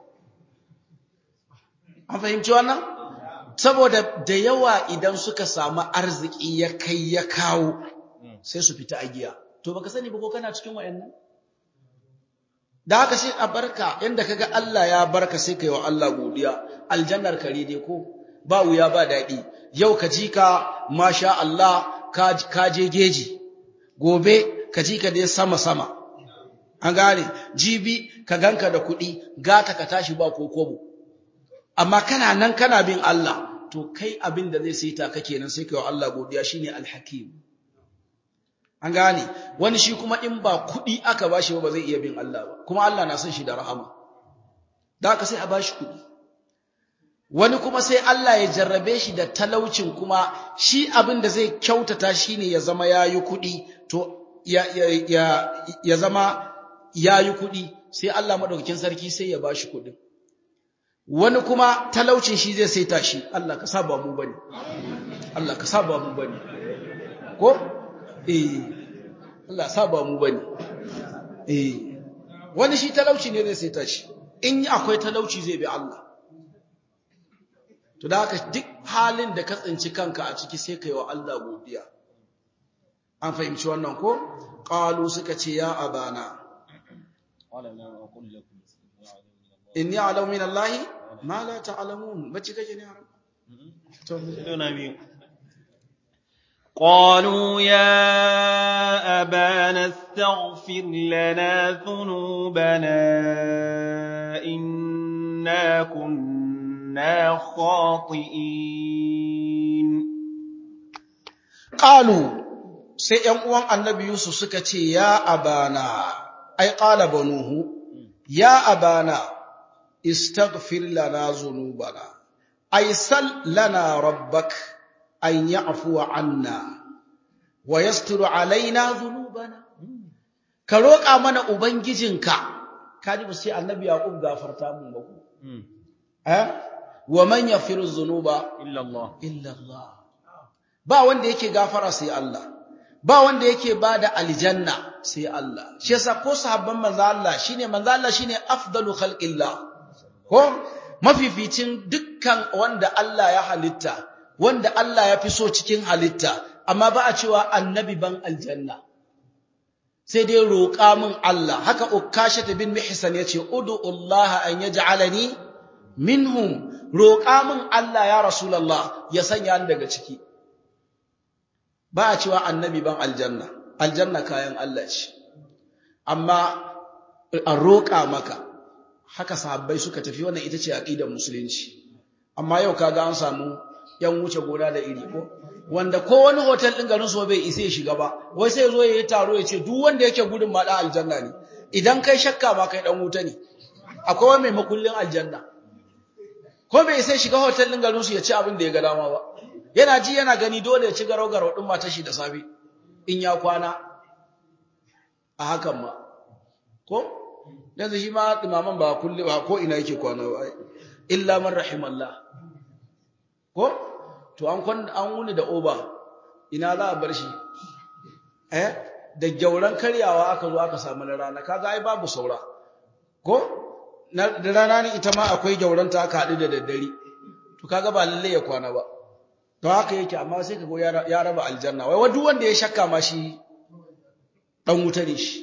an fahimci wannan saboda da yawa idan suka samu arziki ya kai ya kawo sai su fita a giya to baka sani ba ko kana cikin wayannan da haka sai a barka yanda kaga Allah ya barka sai kai wa Allah godiya aljannar kare dai ko ba wuya ba daɗi yau ka ji ka masha Allah ka je geji gobe ka ji ka dai sama sama an gane jibi ka ganka da kuɗi gata ka tashi ba ko kobo amma kana nan kana bin Allah to kai abin da zai saita ka kenan sai kai wa Allah godiya shine alhakim an gane wani shi kuma in ba kuɗi aka bashi ba ba zai iya bin Allah ba kuma Allah na son shi da rahama da haka sai a bashi kuɗi wani kuma sai Allah ya jarrabe shi da talaucin kuma shi abin da zai kyautata shine ya zama yayi kuɗi to ya ya ya, ya zama yayi kuɗi sai Allah madaukakin sarki sai ya bashi kuɗin wani kuma talaucin shi zai saita shi Allah ka saba mu bane Allah ka saba mu bane ko eh Allah saba mu bane eh wani shi talauci ne zai saita shi in akwai talauci zai bi Allah to da haka duk halin da ka tsinci kanka a ciki sai kai wa Allah godiya an fahimci wannan ko qalu suka ce ya abana inni a'lamu min Allah ma la ta'lamun bace kake ne haram to قالوا يا أبانا استغفر لنا ذنوبنا إنا كنا خاطئين قالوا sai ‘yan uwan annabi Yusuf suka ce, Ya abana, ai, ƙala banuhu, ya abana, istaghfir lana zunubana, ai, sal lana rabbak. an ya'fuwa anna wa yasturu alaina dhunubana ka roƙa mana ubangijinka kaji ba sai annabi yaqub gafarta mun ba ku eh wa man yaghfiru dhunuba illa Allah illa Allah ba wanda yake gafara sai Allah ba wanda yake bada aljanna sai Allah shi yasa ko sahabban manzo Allah shine manzo Allah shine afdalu khalqillah ko mafificin dukkan wanda Allah ya halitta wanda Allah ya fi so cikin halitta, amma ba a cewa annabi ban aljanna. Sai dai roƙa min Allah, haka Ukashata bin Mihsan ya ce, Udu Allah an ya ja'alani minhum, roƙa min Allah ya Rasulallah ya sanya ni daga ciki. Ba a cewa annabi ban aljanna, aljanna kayan Allah ce. Amma a roƙa maka, haka sahabbai suka tafi wannan ita ce aƙidar musulunci. Amma yau kaga an samu yan wuce gona da iri ko wanda ko wani hotel din garin so bai isa ya shiga ba wai sai zo yayi taro ya ce duk wanda yake gudun ma dan aljanna ne idan kai shakka ma kai dan wuta ne akwai wani mai makullin aljanna ko bai isa shiga hotel din garin su ya ci abin da ya ga dama ba yana ji yana gani dole ya ci garau garau din matar shi da safe in ya kwana a hakan ma ko yanzu shi ma imaman ba kulli ba ko ina yake kwana ba illa man rahimallah ko to an kwan an wuni da oba ina za a bar shi eh da gyauran karyawa aka zo aka samu na rana kaga ai babu saura ko da rana ne ita ma akwai gyauran ta aka haɗu da daddare to kaga ba lalle ya kwana ba to haka yake amma sai kaga ya raba aljanna wai duk wanda ya shakka ma shi dan wuta ne shi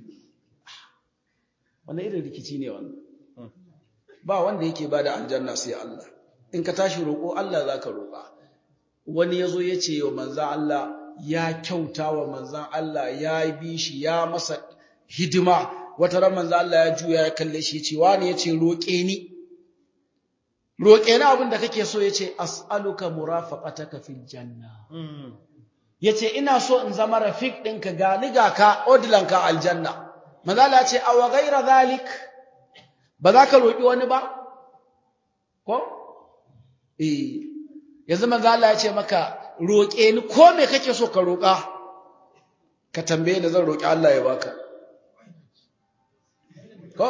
wannan irin rikici ne wannan ba wanda yake bada aljanna sai Allah in ka tashi roƙo Allah za ka roƙa wani ya zo ya ce wa manzan Allah ya kyauta wa manzan Allah ya bi shi ya masa hidima wata ran manzan Allah ya juya ya kalle shi ce wani ya ce roƙe ni roƙe ni abin da kake so ya ce as'aluka murafaqataka fil janna ya ce ina so in zama rafiq ɗinka ga ni ga ka odilanka aljanna manzan Allah ya ce awa gaira zalik ba za ka roƙi wani ba ko eh yanzu manzo Allah ya ce maka roƙe ni ko me kake so ka roƙa ka tambaye ni zan roƙi Allah ya baka ko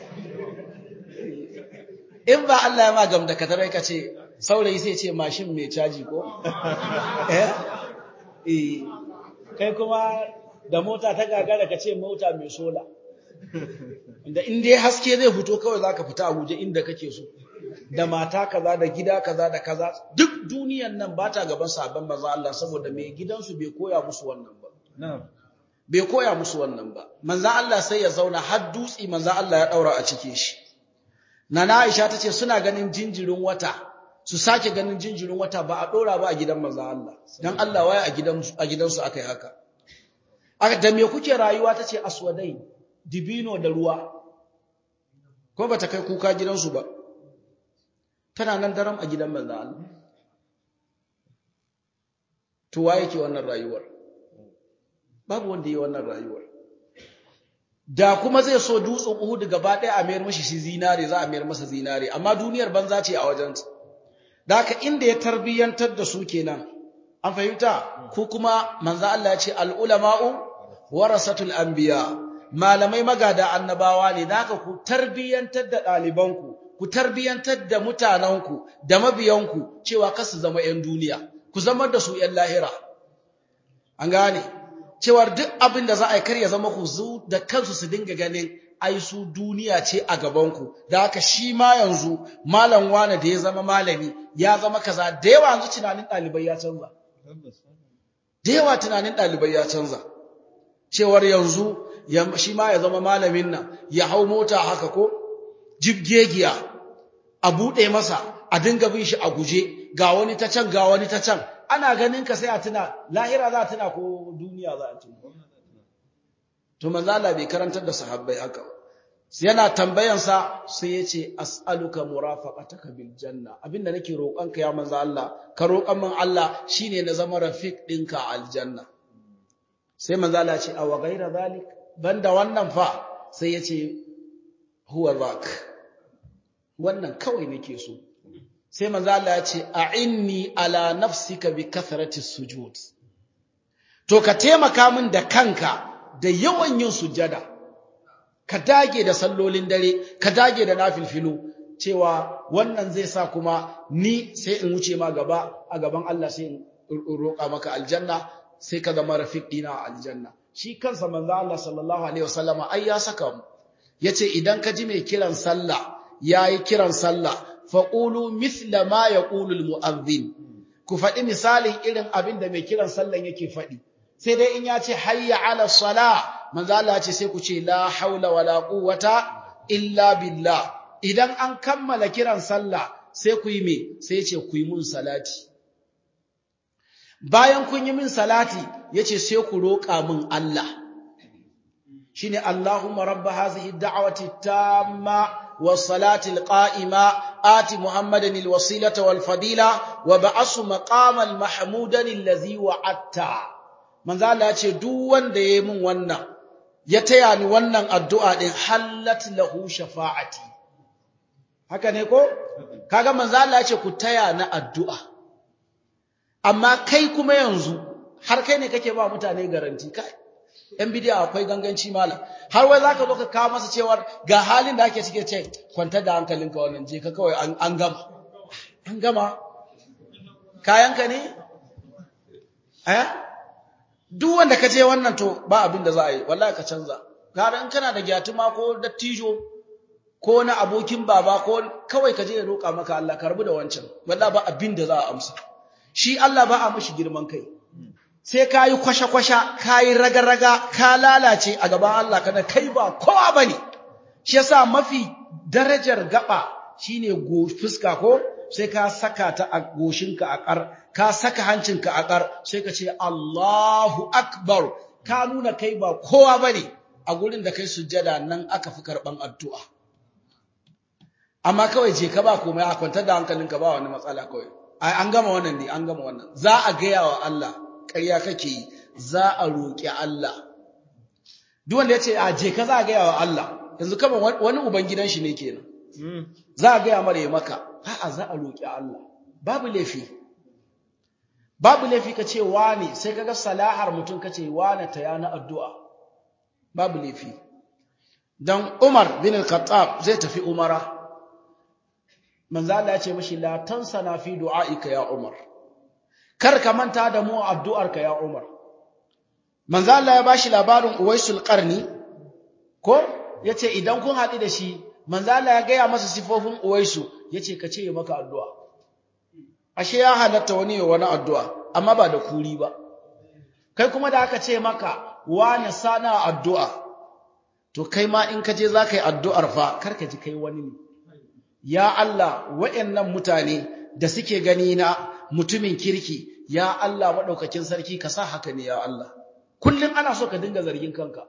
in ba Allah ya ma gamda ka tarai ka ce saurayi sai ce mashin mai caji ko eh eh kai kuma da mota ta gagara ka ce mota mai sola inda in dai haske zai fito kawai zaka fita a guje inda kake so da mata kaza da gida kaza da kaza duk duniyan nan ba ta gaban sabon maza Allah saboda mai gidansu bai koya musu wannan ba bai koya musu wannan ba manzan Allah sai ya zauna har dutsi manzan Allah ya daura a cike shi nana Aisha tace suna ganin jinjirin wata su sake ganin jinjirin wata ba a dora ba a gidan manzan Allah dan Allah waye a gidan a gidansu akai haka aka da me kuke rayuwa tace aswadai dibino da ruwa ko bata kai kuka gidansu ba tana nan daram a gidan manzan Allah to waye ke wannan rayuwar babu wanda yi wannan rayuwar da kuma zai so dutsen Uhud gaba ɗaya a mayar mashi shi zinare za a mayar masa zinare amma duniyar banza ce a wajen da haka inda ya tarbiyantar da su kenan an fahimta ko kuma manzo Allah ya ce al ulama'u warasatul anbiya malamai magada annabawa ne da haka ku tarbiyantar da ɗalibanku ku tarbiyantar da mutanenku da mabiyanku cewa kasu zama 'yan duniya ku zama da su 'yan lahira an gane cewar duk abin da za a yi kar ya zama ku zu da kansu su dinga ganin ai su duniya ce a gabanku da haka shi ma yanzu malam wane da ya zama malami ya zama kaza da yawa yanzu tunanin ɗalibai ya canza da yawa tunanin ɗalibai ya canza cewar yanzu shi ma ya zama malamin nan ya hau mota haka ko jibgegiya a buɗe masa a dinga bin shi a guje ga wani ta can ga wani ta can ana ganin ka sai a tuna lahira za a tuna ko duniya za a tuna to manzo Allah bai karantar da sahabbai haka yana tambayan sa sai yace as'aluka murafaqataka bil janna abinda nake roƙon ka ya manzo Allah ka roƙan min Allah shine na zama rafiq dinka aljanna sai manzo Allah ce aw ghaira zalik banda wannan fa sai yace huwa zak wannan kawai nake so sai manzo Allah ya ce a'inni ala nafsika bi kathrati sujud to ka taimaka min da kanka da yawan yin sujada ka dage da sallolin dare ka dage da nafilfilu cewa wannan zai sa kuma ni sai in wuce ma gaba a gaban Allah sai in roƙa maka aljanna sai ka zama rafiq dina a aljanna shi kansa manzo Allah sallallahu alaihi wasallama ai ya saka mu yace idan ka ji mai kiran sallah yayi kiran sallah faƙulu mithla ma ya ƙulul mu'azzin ku faɗi misalin irin abin da mai kiran sallan yake faɗi sai dai in ya ce hayya ala sala manzo Allah ce sai ku ce la haula wala quwwata illa billah idan an kammala kiran sallah sai ku yi me sai ya ce ku yi mun salati bayan kun yi min salati yace sai ku roƙa min Allah shine Allahumma rabb hadhihi ad-da'wati tamma والصلاة القائمة آت محمدا الوسيلة والفضيلة وبعث مقام المحمودا الذي وعدته من ذا الله يقول duk wanda yayi min wannan ya taya ni wannan addu'a din hallat lahu shafa'ati haka ne ko kaga manzo Allah ya ce ku taya na addu'a amma kai kuma yanzu har kai ne kake ba mutane garanti kai ‘yan bidiya akwai ganganci malam, har wai za ka zo ka kawo masa cewar ga halin da ake cike ce, kwantar da hankalinka wannan je ka kawai an gama. An gama? Kayanka ne? Eh? Duk wanda ka je wannan to ba abin da za a yi, wallahi ka canza. Gara in kana da gyatuma ko dattijo ko na abokin baba ko kawai ka je ya roƙa maka Allah ka rabu da wancan, wallahi ba abin da za a amsa. Shi Allah ba a mashi girman kai. sai ka yi kwashe-kwashe, ka yi raga-raga, ka lalace a gaban Allah kada kai ba kowa ba ne. Shi yasa mafi darajar gaba shine fuska ko sai ka saka ta a goshinka a ƙar, ka saka hancinka a ƙar, sai ka ce Allahu Akbar, ka nuna kai ba kowa ba ne a gurin da kai sujjada nan aka fi karɓan addu'a. Amma kawai je ka ba komai a kwantar da hankalinka ba wani matsala kawai. An gama wannan ne, an gama wannan. Za a gaya wa Allah, ƙarya kake yi za a roƙi Allah duk wanda ya ce a je ka za a gaya wa Allah yanzu kama wani uban gidan shi ne kenan za a gaya mara ya maka a'a za a roƙi Allah babu laifi babu laifi ka ce wane sai kaga salahar mutum ka ce wane ta yana addu'a babu laifi dan Umar bin al-Khattab zai tafi Umara manzo Allah ya ce mishi la tansana fi du'aika ya Umar kar ka manta da mu addu'arka ya Umar manzo Allah ya bashi labarin Uwaisul Qarni ko yace idan kun haɗu da shi manzo Allah ya gaya masa sifofin Uwaisu yace ka ce maka addu'a ashe ya halatta wani ya wani addu'a amma ba da kuri ba kai kuma da aka ce maka wani sana addu'a to kai ma in ka je za ka yi addu'ar fa karka ji kai wani ne ya Allah wa'yannan mutane da suke gani na mutumin kirki ya Allah maɗaukakin sarki ka sa haka ne ya Allah kullum ana so ka dinga zargin kanka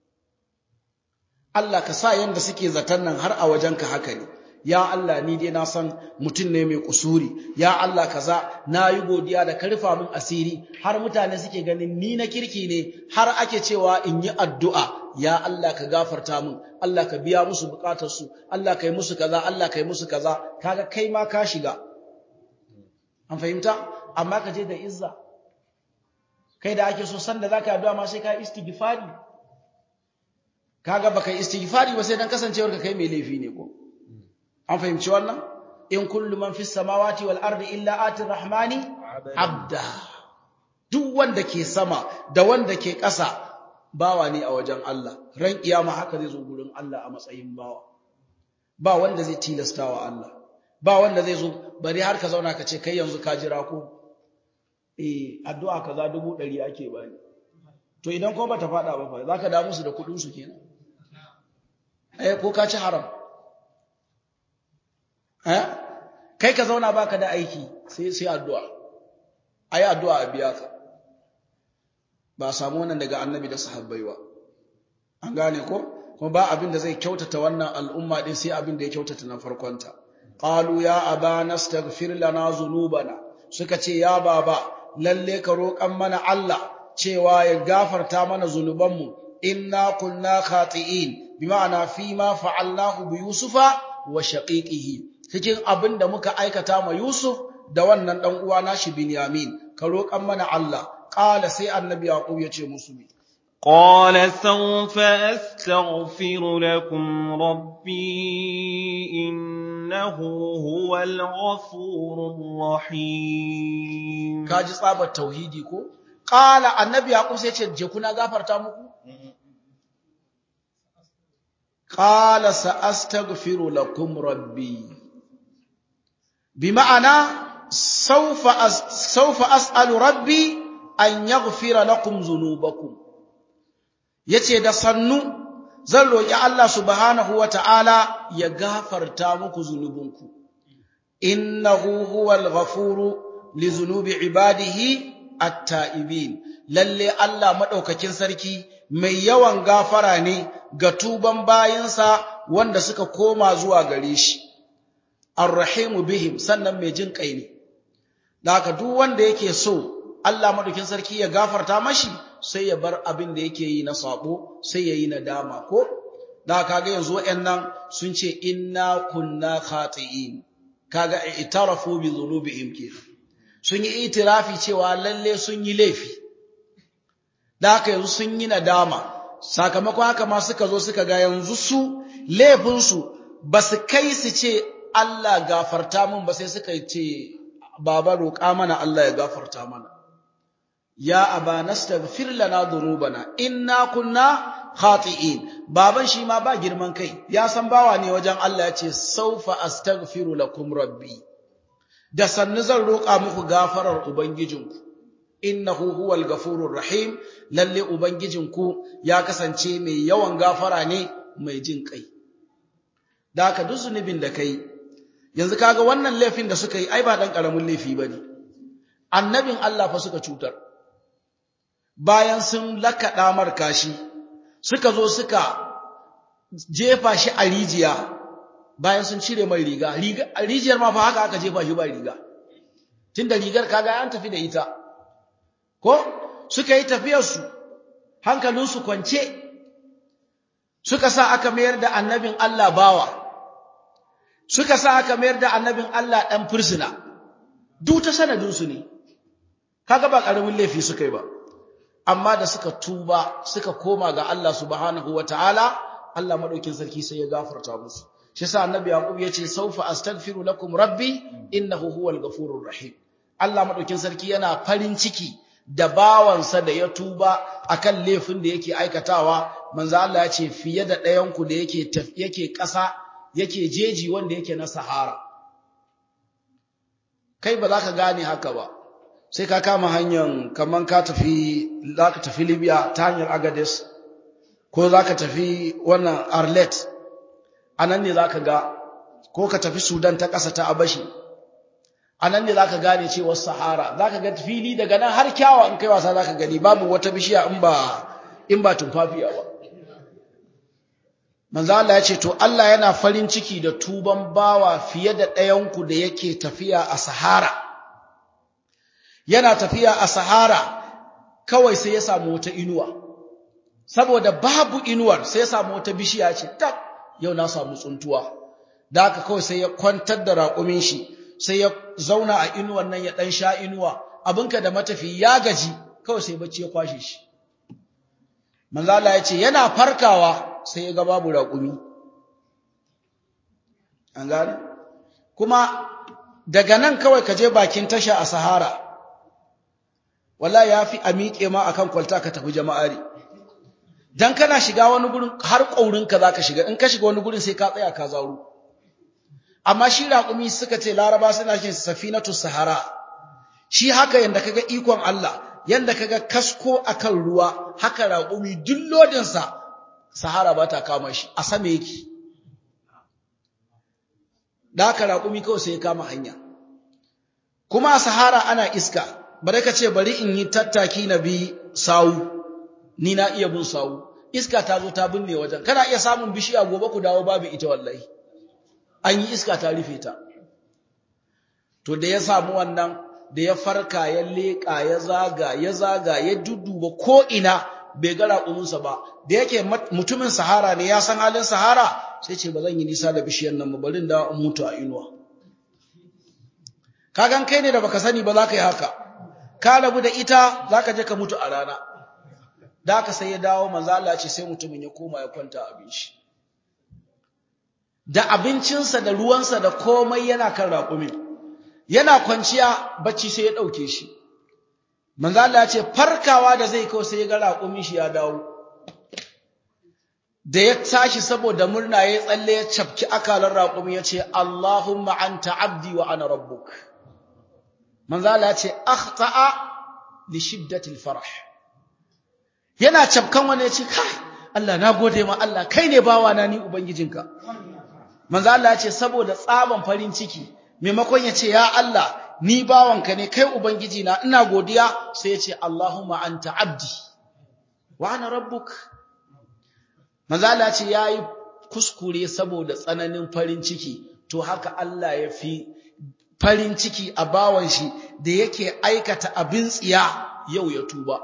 Allah ka sa yanda suke zaton nan har a wajenka haka ne ya Allah ni dai na san mutum ne mai kusuri ya Allah kaza na yi godiya da karfa min asiri har mutane suke ganin ni na kirki ne har ake cewa in yi addu'a ya Allah ka gafarta min Allah ka biya musu bukatarsu Allah ka yi musu kaza Allah ka yi musu kaza kaga kai ma ka shiga an fahimta amma ka je da izza kai da ake so san da zaka addu'a ma sai ka istighfari kaga baka istighfari ba sai dan kasancewar ka kai mai laifi ne ko an fahimci wannan in kullu man fis samawati wal ardi illa ati rahmani abda duk wanda ke sama da wanda ke ƙasa bawa ne a wajen Allah ran kiyama haka zai zo gurin Allah a matsayin bawa ba wanda zai tilastawa Allah ba wanda zai zo bari har ka zauna ka ce kai yanzu ka jira ko eh addu'a kaza dubu ɗari ake bani to idan ko bata fada ba fa zaka da musu da kudin su kenan eh ko ka ci haram eh kai ka zauna baka da aiki sai sai addu'a ayi addu'a a biya ka ba samu wannan daga annabi da sahabbai ba an gane ko kuma ba abin da zai kyautata wannan al'umma din sai abin da ya kyautata na farkonta qalu ya abana astaghfir lana dhunubana suka ce ya baba lalle ka roƙan mana Allah cewa ya gafarta mana zunubanmu inna kunna khati'in bima'ana fi ma fa'alnahu bi yusufa wa shaqiqihi cikin abin da muka aikata ma Yusuf da wannan dan uwa nashi Binyamin ka roƙan mana Allah qala sai annabi Yaqub ya ce musu me قال سوف أستغفر لكم ربي إنه هو الغفور الرحيم kaji tsabar tauhidi ko qala annabi Yaqub sai ya ce je kuna gafarta muku qala sa astaghfiru lakum rabbi bima'ana sawfa sawfa as'alu rabbi an yaghfira lakum dhunubakum yace da sannu zan roki Allah subhanahu wata'ala ya gafarta muku zunubinku innahu huwal ghafuru li dhunubi ibadihi at-ta'ibin lalle Allah madaukakin sarki mai yawan gafara ne ga tuban bayinsa wanda suka koma zuwa gare shi arrahimu bihim sannan mai jin kai ne da haka duk wanda yake so Allah madaukin sarki ya gafarta mashi sai ya bar abin da yake yi na sabo sai ya yi nadama ko da kaga yanzu wayannan sun ce inna kunna khati'in kaga itarafu bi dhunubihim kenan sun yi itirafi cewa lalle sun yi laifi da haka yanzu sun yi nadama sakamakon haka ma suka zo suka ga yanzu su laifinsu ba su kai su ce Allah gafarta mun ba sai suka ce baba roƙa mana Allah ya gafarta mana ya aba nastaghfir lana dhunubana inna kunna khati'in baban shi ma ba girman kai ya san bawa ne wajen Allah ya ce saufa astaghfiru lakum rabbi da sannu zan roƙa muku gafarar ubangijinku innahu huwal ghafurur rahim lalle ubangijinku ya kasance mai yawan gafara ne mai jin kai da haka duk zunubin da kai yanzu kaga wannan laifin da suka yi ai ba dan karamin laifi bane annabin Allah fa suka cutar bayan sun lakaɗa markashi suka zo suka jefa shi a rijiya bayan sun cire mai riga rijiyar ma fa haka aka jefa shi ba riga tunda rigar kaga an tafi da ita ko suka yi tafiyarsu hankalinsu kwance suka sa aka mayar da annabin Allah bawa suka sa aka mayar da annabin Allah ɗan fursuna duk ta sanadinsu ne kaga ba ƙaramin laifi suka yi ba amma da suka tuba suka koma ga Allah subhanahu wataala Allah madaukin sarki sai ya gafarta musu shi yasa annabi yaqub yace saufa astaghfiru lakum rabbi innahu huwal ghafurur rahim Allah madaukin sarki yana farin ciki da bawansa da ya tuba akan laifin da yake aikatawa manzo Allah ya ce fiye da ɗayan ku da yake yake ƙasa yake jeji wanda yake na sahara kai ba za ka gane haka ba sai ka kama hanyar kaman ka tafi za ka tafi libya ta hanyar agades ko za ka tafi wannan arlet a nan ne za ka ga ko ka tafi sudan ta ƙasa ta abashi a nan ne za ka gane cewar sahara za ka ga fili daga nan har kyawa in kai wasa za ka gani babu wata bishiya in ba in ba tumfafiya ba manzo Allah ya ce to Allah yana farin ciki da tuban bawa fiye da ɗayanku da yake tafiya a sahara yana tafiya a sahara kawai sai ya samu wata inuwa saboda babu inuwar sai ya samu wata bishiya ce tak yau na samu tsuntuwa da haka kawai sai ya kwantar da raƙumin shi sai ya zauna a inuwar nan ya ɗan sha inuwa abinka da matafi ya gaji kawai sai bacci ya kwashe shi manzo Allah ya ce yana farkawa sai ya ga babu raƙumi an gane kuma daga nan kawai ka je bakin tasha a sahara wallahi yafi a miƙe ma akan kwalta ka tafi jama'ari dan kana shiga wani gurin har ƙaurinka zaka shiga in ka shiga wani gurin sai ka tsaya ka zauro amma shi raƙumi suka ce laraba suna shi safinatu sahara shi haka yanda kaga ikon Allah yanda kaga kasko akan ruwa haka raƙumi duk lodin sa sahara ba ta kama shi a sama yake da haka raƙumi kawai sai ya kama hanya kuma a sahara ana iska bare ka ce bari in yi tattaki na bi sawu ni na iya bin sawu iska ta zo ta binne wajen kana iya samun bishiya gobe ku dawo babu ita wallahi an yi iska ta rufe ta to da ya samu wannan da ya farka ya leƙa ya zaga ya zaga ya dudduba ko ina bai ga raƙuminsa ba da yake mutumin sahara ne ya san halin sahara sai ce ba zan yi nisa da bishiyar nan ba bari da in mutu a inuwa kagan kai ne da baka sani ba za ka yi haka ka rabu da ita za ka je ka mutu a rana da haka sai ya dawo manzo Allah ce sai mutumin ya koma ya kwanta abin shi da abincinsa da ruwansa da komai yana kan raƙumin yana kwanciya bacci sai ya ɗauke shi manzo Allah ya ce farkawa da zai kawo sai ya ga raƙumin shi ya dawo da ya tashi saboda murna ya tsalle ya cafki akalan raƙumi ya ce Allahumma anta abdi wa ana rabbuk manzo Allah ya ce akhta'a li shiddatil farah yana cafkan wani ya ce kai Allah na gode ma Allah kai ne bawa na ni ubangijinka manzo Allah ya ce saboda tsaban farin ciki maimakon ya ce ya Allah ni bawanka ne kai ubangiji na ina godiya sai ya ce Allahumma anta abdi wa ana rabbuk manzo Allah ya ce yayi kuskure saboda tsananin farin ciki to haka Allah ya fi farin ciki a bawan shi da yake aikata abin tsiya yau ya tuba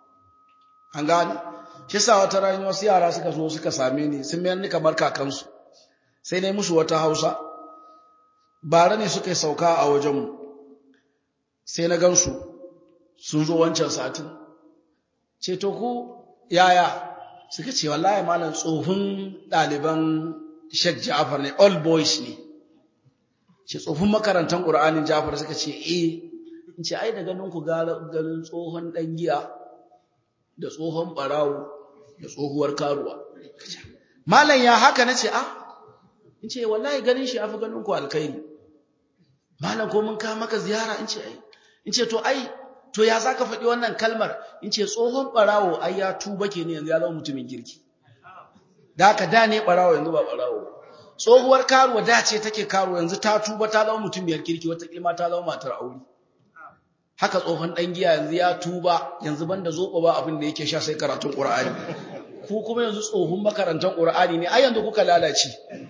an gane shi sa wata rayuwa wasu yara suka zo suka same ni sun mayar ni kamar kakansu sai na yi musu wata hausa bara ne suka yi sauka a wajenmu sai na gansu sun zo wancan satin ce to ku yaya suka ce wallahi malam tsohon ɗaliban Sheikh Ja'far ne all boys ne ce tsohon makarantar Qur'anin Ja'far suka ce eh in ce ai da ganin ku ganin tsohon ɗan giya da tsohon ɓarawo da tsohuwar karuwa malam ya haka nace ah in ce wallahi ganin shi afi ganin ku alkhairi malam ko mun kawo maka ziyara in ce ai in ce to ai to ya zaka faɗi wannan kalmar in ce tsohon barawo ai ya tuba ke ne yanzu ya zama mutumin kirki da haka da ne barawo yanzu ba barawo tsohuwar karuwa da ce take karuwa yanzu ta tuba ta zama mutumiyar kirki wata kilma ta zama matar aure haka tsohon dan giya yanzu ya tuba yanzu banda zoɓa ba abin da yake sha sai karatun qur'ani ku kuma yanzu tsohon makarantar qur'ani ne ai yanzu kuka lalace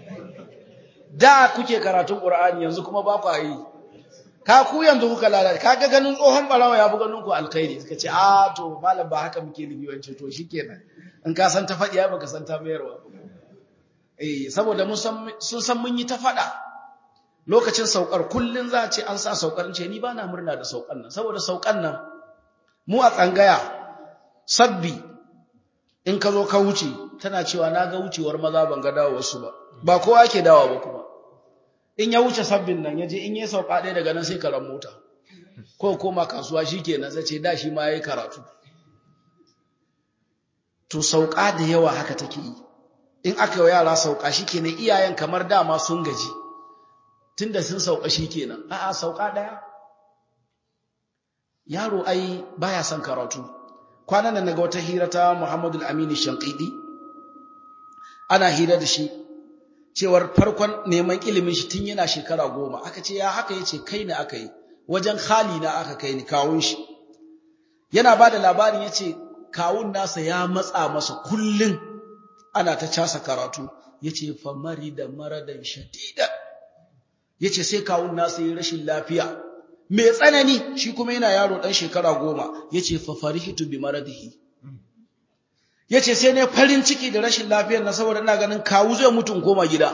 da kuke karatun Qur'ani yanzu kuma ba ku yi ka ku yanzu kuka lalata kaga ganin tsohon barawa ya fi ganin ku alkhairi suka ce a to malam ba haka muke nufi wance to shikenan in ka san ta faɗi ya baka san ta mayarwa eh saboda mun san sun san mun yi ta faɗa lokacin saukar kullun za a ce an sa saukar ce ni ba na murna da saukar nan saboda saukar nan mu a tsangaya sabbi in ka zo ka wuce tana cewa na ga wucewar maza ban ga dawo wasu ba ba kowa ke dawa ba kuma in ya wuce sabbin nan ya je in ya sauka ɗaya daga nan sai karan mota ko koma kasuwa shi ke nan sai ce da shi ma ya yi karatu to sauka da yawa haka take yi in aka yi yara sauka shi ke nan iyayen kamar dama sun gaji tunda sun sauka shi ke nan a'a sauka ɗaya yaro ai baya son karatu kwanan nan naga wata hira ta Muhammadu al-Amin Shanqidi ana hira da shi cewar farkon neman ilimin shi tun yana shekara goma aka ce ya haka yace kai ne aka yi wajen khali na aka kai ni kawun shi yana bada labarin yace kawun nasa ya matsa masa kullun ana ta casa karatu yace fa marida maradan shadida yace sai kawun nasa yi rashin lafiya mai tsanani shi kuma yana yaro dan shekara goma yace fa farihitu bi maradihi yace sai ne farin ciki da rashin lafiyar na saboda ina ganin kawu zai mutu koma gida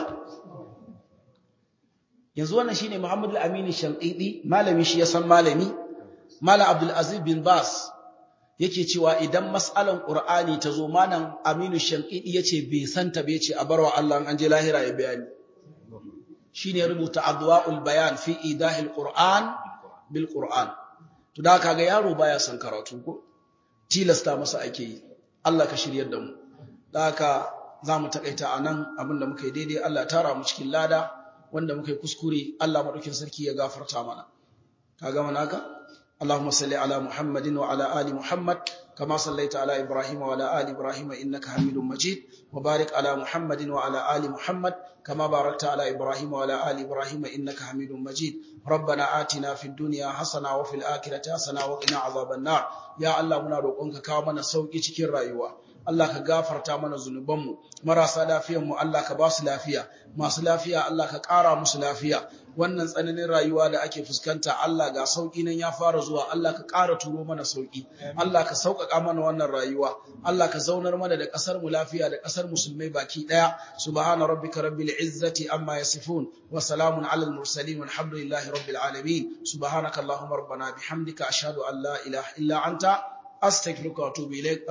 yanzu wannan shine Muhammad al-Amin Shanqidi malami shi ya san malami Malam Abdul Aziz bin Bas yake cewa idan mas'alan Qur'ani ta zo malam Aminu Shanqidi yace bai santa ba yace a barwa Allah an je lahira ya bayani shine rubuta adwaul bayan fi idahil Qur'an bil Qur'an to da kaga yaro baya son karatu ko tilasta masa ake yi Allah ka shiryar da mu da haka zamu takaita anan abinda muka yi daidai Allah tara mu cikin lada wanda muka yi kuskure Allah madaukin sarki ya gafarta mana kaga manaka اللهم صل على محمد وعلى آل محمد كما صليت على إبراهيم وعلى آل إبراهيم إنك حميد مجيد وبارك على محمد وعلى آل محمد كما باركت على إبراهيم وعلى آل إبراهيم إنك حميد مجيد ربنا آتنا في الدنيا حسنة وفي الآخرة حسنة وقنا عذاب النار يا الله muna roƙonka kawo mana sauki cikin rayuwa Allah ka gafarta mana zunubanmu marasa lafiyanmu Allah ka ba su lafiya masu lafiya Allah ka ƙara musu lafiya wannan tsananin rayuwa da ake fuskanta Allah ga sauki nan ya fara zuwa Allah ka ƙara turo mana sauki Allah ka sauƙaƙa mana wannan rayuwa Allah ka zaunar mana da ƙasar mu lafiya da ƙasar musulmai baki ɗaya subhana rabbika rabbil izzati amma yasifun wa salamun alal mursalin walhamdulillahi rabbil alamin subhanaka allahumma rabbana bihamdika ashhadu an la ilaha illa anta astaghfiruka wa atubu ilaik